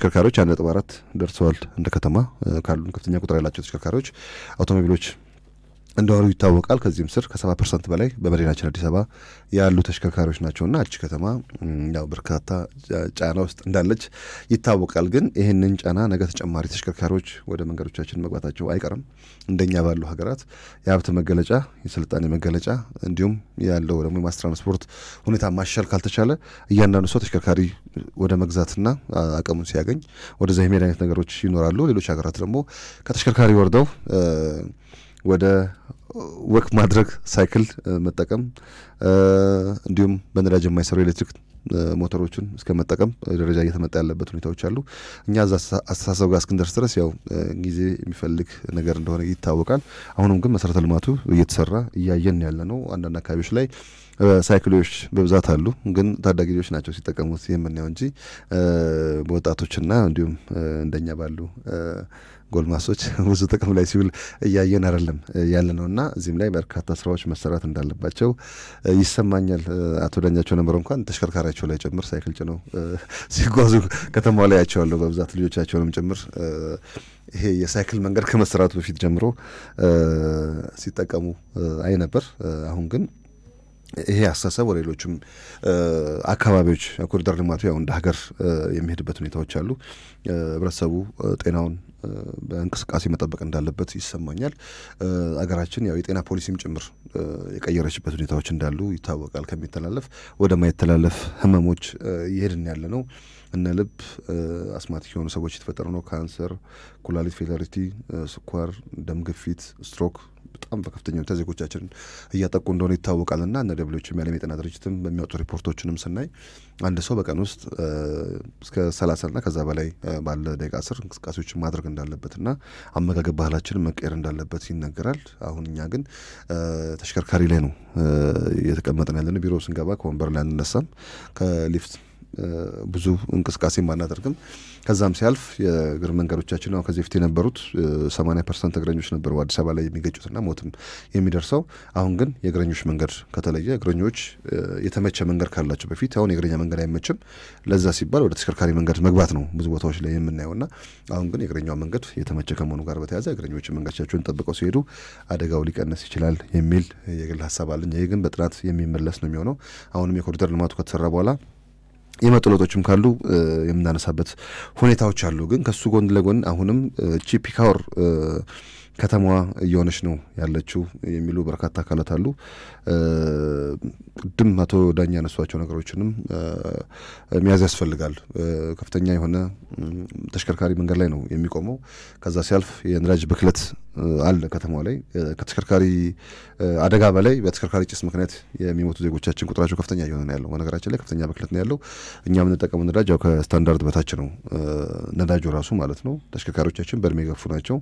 ተሽከርካሪዎች አንድ ነጥብ አራት ደርሰዋል። እንደ ከተማ ካሉን ከፍተኛ ቁጥር ያላቸው ተሽከርካሪዎች አውቶሞቢሎች እንደሆኑ ይታወቃል። ከዚህም ስር ከሰባ ፐርሰንት በላይ በመዲናችን አዲስ አበባ ያሉ ተሽከርካሪዎች ናቸውና እች ከተማ ያው በርካታ ጫና ውስጥ እንዳለች ይታወቃል። ግን ይህንን ጫና ነገ ተጨማሪ ተሽከርካሪዎች ወደ መንገዶቻችን መግባታቸው አይቀርም። እንደኛ ባሉ ሀገራት የሀብት መገለጫ፣ የስልጣኔ መገለጫ እንዲሁም ያለው ደግሞ የማስ ትራንስፖርት ሁኔታ ማሻል ካልተቻለ እያንዳንዱ ሰው ተሽከርካሪ ወደ መግዛትና አቅሙን ሲያገኝ ወደዛ የሚሄድ አይነት ነገሮች ይኖራሉ። ሌሎች ሀገራት ደግሞ ከተሽከርካሪ ወርደው ወደ ወክ ማድረግ ሳይክል መጠቀም እንዲሁም በነዳጅ የማይሰሩ ኤሌክትሪክ ሞተሮችን እስከ መጠቀም ደረጃ እየተመጣ ያለበት ሁኔታዎች አሉ። እኛ እዛ አስተሳሰብ ጋር እስክንደርስ ድረስ ያው ጊዜ የሚፈልግ ነገር እንደሆነ ይታወቃል። አሁንም ግን መሰረተ ልማቱ እየተሰራ እያየን ያለ ነው። አንዳንድ አካባቢዎች ላይ ሳይክሎች በብዛት አሉ፣ ግን ታዳጊ ልጆች ናቸው ሲጠቀሙት የምናየው እንጂ በወጣቶችና እንዲሁም እንደኛ ባሉ ጎልማሶች ብዙ ጥቅም ላይ ሲውል እያየን አይደለም ያለ ነው እና እዚህም ላይ በርካታ ስራዎች መሰራት እንዳለባቸው ይሰማኛል። አቶ ዳኛቸው ነበር እንኳን ተሽከርካሪያቸው ላይ ጭምር ሳይክል ጭነው ሲጓዙ ከተማው ላይ ያቸዋለሁ በብዛት ልጆቻቸውንም ጭምር ይሄ የሳይክል መንገድ ከመሰራቱ በፊት ጀምሮ ሲጠቀሙ አይ ነበር። አሁን ግን ይሄ አስተሳሰብ ወደ ሌሎችም አካባቢዎች ኮሪደር ልማቱ ያው እንደ ሀገር የሚሄድበት ሁኔታዎች አሉ። ህብረተሰቡ ጤናውን በእንቅስቃሴ መጠበቅ እንዳለበት ይሰማኛል። አገራችን ያው የጤና ፖሊሲም ጭምር የቀየረችበት ሁኔታዎች እንዳሉ ይታወቃል። ከሚተላለፍ ወደ ማይተላለፍ ህመሞች እየሄድን ያለ ነው። እነ ልብ፣ አስማቲክ የሆኑ ሰዎች የተፈጠሩ ነው። ካንሰር፣ ኩላሊት ፌላሪቲ፣ ስኳር፣ ደም ግፊት፣ ስትሮክ በጣም በከፍተኛ ሁኔታ ዜጎቻችንን እያጠቁ እንደሆነ ይታወቃልና እነ ደብሊውኤችኦም የዓለም የጤና ድርጅትም በሚያወጡ ሪፖርቶችንም ስናይ አንድ ሰው በቀን ውስጥ እስከ ሰላሳና ከዛ በላይ ባለ ደቂቃ ስር እንቅስቃሴዎችን ማድረግ እንዳለበትና አመጋገብ ባህላችንን መቀየር እንዳለበት ይነገራል። አሁን እኛ ግን ተሽከርካሪ ላይ ነው እየተቀመጥን ያለን። ቢሮ ስንገባ ከወንበር ላይ አንነሳም ከሊፍት ብዙ እንቅስቃሴ አናደርግም። ከዛም ሲያልፍ የእግር መንገዶቻችን አሁን ከዚህ በፊት የነበሩት ሰማኒያ ፐርሰንት እግረኞች ነበሩ አዲስ አበባ ላይ የሚገጩትና ሞትም የሚደርሰው። አሁን ግን የእግረኞች መንገድ ከተለየ እግረኞች የተመቸ መንገድ ካላቸው በፊት አሁን የእግረኛ መንገድ አይመችም። ለዛ ሲባል ወደ ተሽከርካሪ መንገድ መግባት ነው ብዙ ቦታዎች ላይ የምናየውና አሁን ግን የእግረኛው መንገድ የተመቸ ከመሆኑ ጋር በተያያዘ እግረኞች መንገዶቻቸውን ጠብቀው ሲሄዱ አደጋው ሊቀንስ ይችላል የሚል የግል ሀሳብ አለኝ። ይህ ግን በጥናት የሚመለስ ነው የሚሆነው። አሁንም የኮሪደር ልማቱ ከተሰራ በኋላ የመጡ ለውጦችም ካሉ የምናነሳበት ሁኔታዎች አሉ። ግን ከሱ ጎን ለጎን አሁንም ቺ ፒካወር ከተማዋ እየሆነች ነው ያለችው የሚሉ በርካታ አካላት አሉ። ቅድም አቶ ዳኛ ያነሷቸው ነገሮችንም መያዝ ያስፈልጋል። ከፍተኛ የሆነ ተሽከርካሪ መንገድ ላይ ነው የሚቆመው። ከዛ ሲያልፍ የነዳጅ ብክለት አለ ከተማው ላይ። ከተሽከርካሪ አደጋ በላይ በተሽከርካሪ ጭስ ምክንያት የሚሞቱ ዜጎቻችን ቁጥራቸው ከፍተኛ እየሆነ ነው ያለው። በነገራችን ላይ ከፍተኛ ብክለት ነው ያለው። እኛ የምንጠቀመው ነዳጅ ያው ከስታንዳርድ በታች ነው ነዳጁ ራሱ ማለት ነው። ተሽከርካሪዎቻችን በእድሜ የገፉ ናቸው።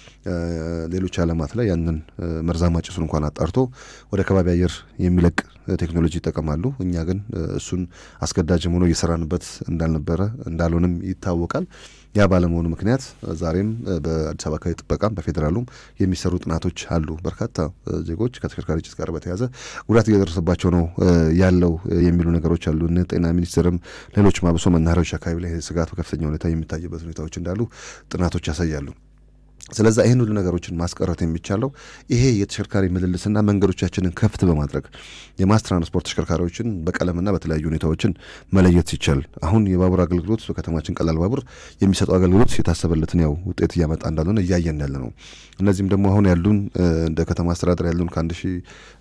ሌሎች ዓለማት ላይ ያንን መርዛማ ጭሱን እንኳን አጣርቶ ወደ ከባቢ አየር የሚለቅ ቴክኖሎጂ ይጠቀማሉ። እኛ ግን እሱን አስገዳጅም ሆኖ እየሰራንበት እንዳልነበረ እንዳልሆንም ይታወቃል። ያ ባለመሆኑ ምክንያት ዛሬም በአዲስ አበባ አካባቢ ጥበቃም በፌዴራሉም የሚሰሩ ጥናቶች አሉ። በርካታ ዜጎች ከተሽከርካሪ ጭስ ጋር በተያያዘ ጉዳት እየደረሰባቸው ነው ያለው የሚሉ ነገሮች አሉ። ጤና ሚኒስቴርም ሌሎች ማብሶ መናኸሪያዎች አካባቢ ላይ ስጋት በከፍተኛ ሁኔታ የሚታይበት ሁኔታዎች እንዳሉ ጥናቶች ያሳያሉ። ስለዛ ይህን ሁሉ ነገሮችን ማስቀረት የሚቻለው ይሄ የተሽከርካሪ ምልልስና መንገዶቻችንን ከፍት በማድረግ የማስ ትራንስፖርት ተሽከርካሪዎችን በቀለምና በተለያዩ ሁኔታዎችን መለየት ሲቻል አሁን የባቡር አገልግሎት በከተማችን ቀላል ባቡር የሚሰጠው አገልግሎት የታሰበለትን ያው ውጤት እያመጣ እንዳልሆነ እያየን ያለ ነው። እነዚህም ደግሞ አሁን ያሉን እንደ ከተማ አስተዳደር ያሉን ከአንድ ሺህ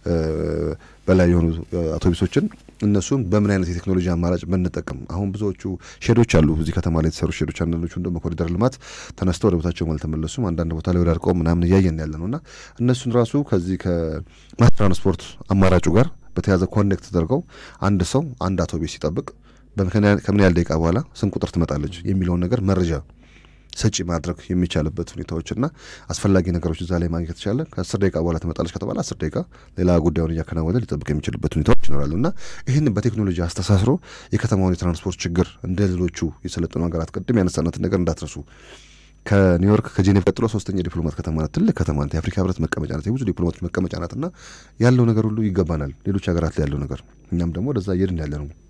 በላይ የሆኑ አውቶቡሶችን እነሱን በምን አይነት የቴክኖሎጂ አማራጭ ብንጠቀም አሁን ብዙዎቹ ሼዶች አሉ እዚህ ከተማ ላይ የተሰሩ ሼዶች፣ አንዳንዶቹ ደግሞ ኮሪደር ልማት ተነስተው ወደ ቦታቸው አልተመለሱም። አንዳንድ ቦታ ላይ ወዳድቀው ምናምን እያየን ያለ ነው እና እነሱን ራሱ ከዚህ ከማስ ትራንስፖርት አማራጩ ጋር በተያዘ ኮኔክት ተደርገው አንድ ሰው አንድ አውቶቡስ ሲጠብቅ ከምን ያህል ደቂቃ በኋላ ስንት ቁጥር ትመጣለች የሚለውን ነገር መረጃ ሰጪ ማድረግ የሚቻልበት ሁኔታዎችና አስፈላጊ ነገሮች እዛ ላይ ማግኘት የተቻለ ከአስር ደቂቃ በኋላ ትመጣለች ከተባለ አስር ደቂቃ ሌላ ጉዳዩን እያከናወነ ሊጠብቅ የሚችልበት ሁኔታዎች ይኖራሉ እና ይህን በቴክኖሎጂ አስተሳስሮ የከተማውን የትራንስፖርት ችግር እንደ ሌሎቹ የሰለጠኑ ሀገራት ቅድም ያነሳናትን ነገር እንዳትረሱ። ከኒውዮርክ ከጄኔቭ ቀጥሎ ሶስተኛ ዲፕሎማት ከተማ ናት። ትልቅ ከተማ ናት። የአፍሪካ ህብረት መቀመጫ ናት። የብዙ ዲፕሎማቶች መቀመጫ ናት እና ያለው ነገር ሁሉ ይገባናል። ሌሎች ሀገራት ላይ ያለው ነገር እኛም ደግሞ ወደዛ እየሄድን ያለ ነው።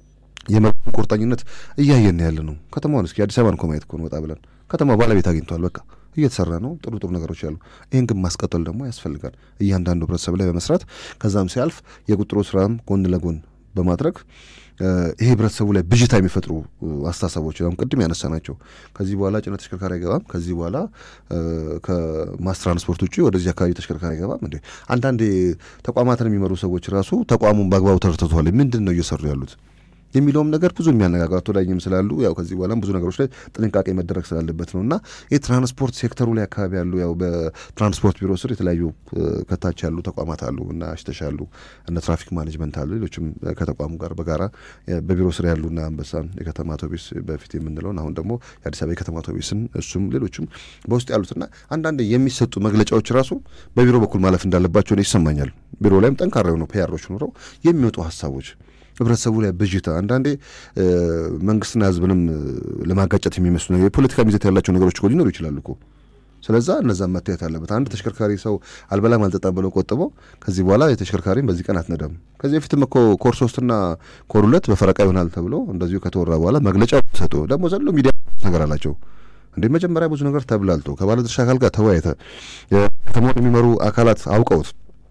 የመሪውን ቁርጠኝነት እያየን ያለ ነው። ከተማውን እስኪ አዲስ አበባን እኮ ማየት እኮ ነው ወጣ ብለን ከተማ ባለቤት አግኝቷል። በቃ እየተሰራ ነው። ጥሩ ጥሩ ነገሮች አሉ። ይህን ግን ማስቀጠል ደግሞ ያስፈልጋል። እያንዳንዱ ህብረተሰብ ላይ በመስራት ከዛም ሲያልፍ የቁጥሩ ስራም ጎን ለጎን በማድረግ ይሄ ህብረተሰቡ ላይ ብዥታ የሚፈጥሩ አስተሳሰቦች አሁን ቅድም ያነሳ ናቸው። ከዚህ በኋላ ጭነት ተሽከርካሪ አይገባም፣ ከዚህ በኋላ ከማስ ትራንስፖርት ውጭ ወደዚህ አካባቢ ተሽከርካሪ አይገባም። እንዴ አንዳንድ ተቋማትን የሚመሩ ሰዎች ራሱ ተቋሙን በአግባቡ ተረድተዋል። ምንድን ነው እየሰሩ ያሉት የሚለውም ነገር ብዙ የሚያነጋግር አቶ ዳኝም ስላሉ ያው ከዚህ በኋላም ብዙ ነገሮች ላይ ጥንቃቄ መደረግ ስላለበት ነው እና የትራንስፖርት ሴክተሩ ላይ አካባቢ ያሉ ያው በትራንስፖርት ቢሮ ስር የተለያዩ ከታች ያሉ ተቋማት አሉ እና አሽተሻ አሉ እነ ትራፊክ ማኔጅመንት አሉ ሌሎችም ከተቋሙ ጋር በጋራ በቢሮ ስር ያሉና አንበሳን የከተማ አውቶቢስ በፊት የምንለውን አሁን ደግሞ የአዲስ አበባ የከተማ አውቶቢስን እሱም ሌሎችም በውስጥ ያሉትና አንዳንድ የሚሰጡ መግለጫዎች ራሱ በቢሮ በኩል ማለፍ እንዳለባቸው ይሰማኛል። ቢሮ ላይም ጠንካራ የሆኑ ፒያሮች ኑረው የሚወጡ ሀሳቦች ህብረተሰቡ ላይ ብዥታ አንዳንዴ መንግስትና ህዝብንም ለማጋጨት የሚመስሉ ነገር የፖለቲካ ሚዘት ያላቸው ነገሮች እኮ ሊኖሩ ይችላሉ እኮ። ስለዛ እነዛም መታየት አለበት። አንድ ተሽከርካሪ ሰው አልበላም አልጠጣም ብለው ቆጥበው ከዚህ በኋላ የተሽከርካሪም በዚህ ቀን አትነዳም። ከዚህ በፊትም እኮ ኮር ሶስትና ኮር ሁለት በፈረቃ ይሆናል ተብሎ እንደዚሁ ከተወራ በኋላ መግለጫ ሰጡ። ደግሞ ዘሎ ሚዲያ ነገር አላቸው እንዴ መጀመሪያ ብዙ ነገር ተብላልቶ ከባለድርሻ አካል ጋር ተወያይተ ከተማውን የሚመሩ አካላት አውቀውት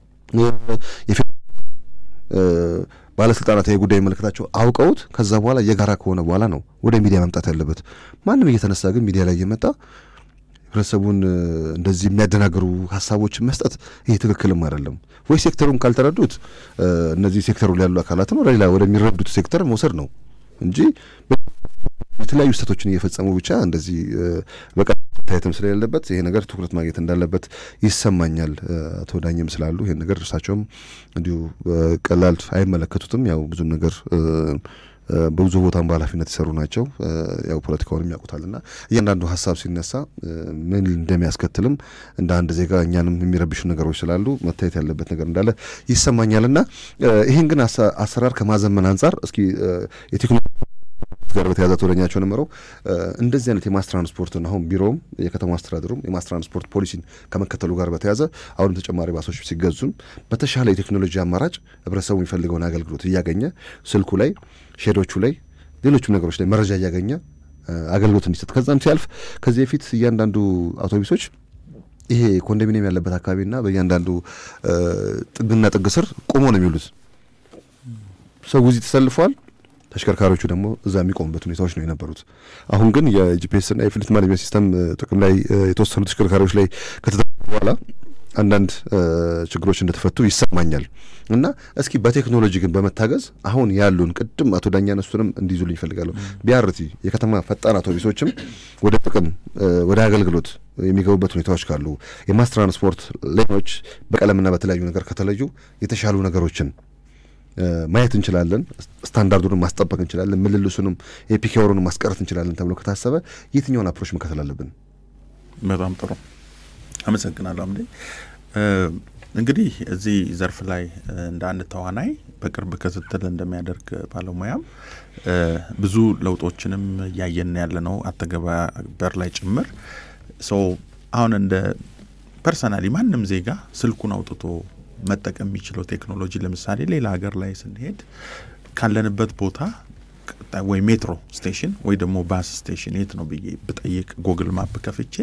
ባለስልጣናት ይህ ጉዳይ የሚመለከታቸው አውቀውት ከዛ በኋላ የጋራ ከሆነ በኋላ ነው ወደ ሚዲያ መምጣት ያለበት። ማንም እየተነሳ ግን ሚዲያ ላይ እየመጣ ህብረተሰቡን እንደዚህ የሚያደናግሩ ሀሳቦችን መስጠት ይህ ትክክልም አይደለም። ወይ ሴክተሩን ካልተረዱት እነዚህ ሴክተሩ ላይ ያሉ አካላትን ወደ ሌላ ወደሚረዱት ሴክተር መውሰድ ነው እንጂ የተለያዩ ስህተቶችን እየፈጸሙ ብቻ እንደዚህ በቃ ታየትም ስለሌለበት ይሄ ነገር ትኩረት ማግኘት እንዳለበት ይሰማኛል። አቶ ዳኝም ስላሉ ይሄን ነገር እርሳቸውም እንዲሁ ቀላል አይመለከቱትም። ያው ብዙም ነገር በብዙ ቦታም በኃላፊነት የሰሩ ናቸው። ያው ፖለቲካውንም ያውቁታልና እያንዳንዱ ሀሳብ ሲነሳ ምን እንደሚያስከትልም እንደ አንድ ዜጋ እኛንም የሚረብሹ ነገሮች ስላሉ መታየት ያለበት ነገር እንዳለ ይሰማኛልና ይህን ግን አሰራር ከማዘመን አንጻር እስኪ የቴክኖሎጂ ጋር በተያያዘ ወደኛቸው ነበረው እንደዚህ አይነት የማስ ትራንስፖርትን አሁን ቢሮውም የከተማ አስተዳደሩም የማስ ትራንስፖርት ፖሊሲን ከመከተሉ ጋር በተያያዘ አሁንም ተጨማሪ ባሶች ሲገዙም በተሻለ የቴክኖሎጂ አማራጭ ህብረተሰቡ የሚፈልገውን አገልግሎት እያገኘ ስልኩ ላይ፣ ሼዶቹ ላይ፣ ሌሎችም ነገሮች ላይ መረጃ እያገኘ አገልግሎት እንዲሰጥ ከዛም ሲያልፍ ከዚህ በፊት እያንዳንዱ አውቶቡሶች ይሄ ኮንዶሚኒየም ያለበት አካባቢና በእያንዳንዱ ጥግና ጥግ ስር ቆሞ ነው የሚውሉት። ሰው እዚህ ተሰልፏል። ተሽከርካሪዎቹ ደግሞ እዛ የሚቆሙበት ሁኔታዎች ነው የነበሩት። አሁን ግን የጂፒኤስና የፍሊት ማኔጅመንት ሲስተም ጥቅም ላይ የተወሰኑ ተሽከርካሪዎች ላይ ከተደረገ በኋላ አንዳንድ ችግሮች እንደተፈቱ ይሰማኛል እና እስኪ በቴክኖሎጂ ግን በመታገዝ አሁን ያሉን ቅድም አቶ ዳኛ ነሱንም እንዲይዙልኝ ይፈልጋለሁ። ቢያርቲ የከተማ ፈጣን አውቶቡሶችም ወደ ጥቅም ወደ አገልግሎት የሚገቡበት ሁኔታዎች ካሉ የማስ ትራንስፖርት ላይኖች በቀለምና በተለያዩ ነገር ከተለዩ የተሻሉ ነገሮችን ማየት እንችላለን። ስታንዳርዱንም ማስጠበቅ እንችላለን። ምልልሱንም የፒኬወሩንም ማስቀረት እንችላለን ተብሎ ከታሰበ የትኛውን አፕሮች መከተል አለብን? በጣም ጥሩ አመሰግናለሁ። አምዴ እንግዲህ እዚህ ዘርፍ ላይ እንደ አንድ ተዋናይ በቅርብ ክትትል እንደሚያደርግ ባለሙያም ብዙ ለውጦችንም እያየን ያለ ነው አተገባበር ላይ ጭምር ሰው አሁን እንደ ፐርሰናሊ ማንም ዜጋ ስልኩን አውጥቶ መጠቀም የሚችለው ቴክኖሎጂ ለምሳሌ ሌላ ሀገር ላይ ስንሄድ ካለንበት ቦታ ወይ ሜትሮ ስቴሽን ወይ ደግሞ ባስ ስቴሽን የት ነው ብዬ ብጠይቅ ጎግል ማፕ ከፍቼ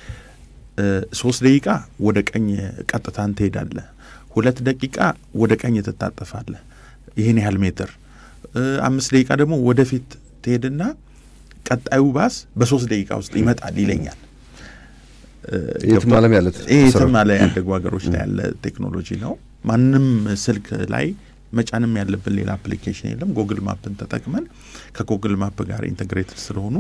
ሶስት ደቂቃ ወደ ቀኝ ቀጥታን ትሄዳለህ፣ ሁለት ደቂቃ ወደ ቀኝ ትታጠፋለህ፣ ይህን ያህል ሜትር፣ አምስት ደቂቃ ደግሞ ወደፊት ትሄድና ቀጣዩ ባስ በሶስት ደቂቃ ውስጥ ይመጣል ይለኛል። የትም ዓለም ያለ የትም ዓለም ያደጉ ሀገሮች ላይ ያለ ቴክኖሎጂ ነው። ማንም ስልክ ላይ መጫንም ያለብን ሌላ አፕሊኬሽን የለም። ጎግል ማፕን ተጠቅመን ከጎግል ማፕ ጋር ኢንተግሬትድ ስለሆኑ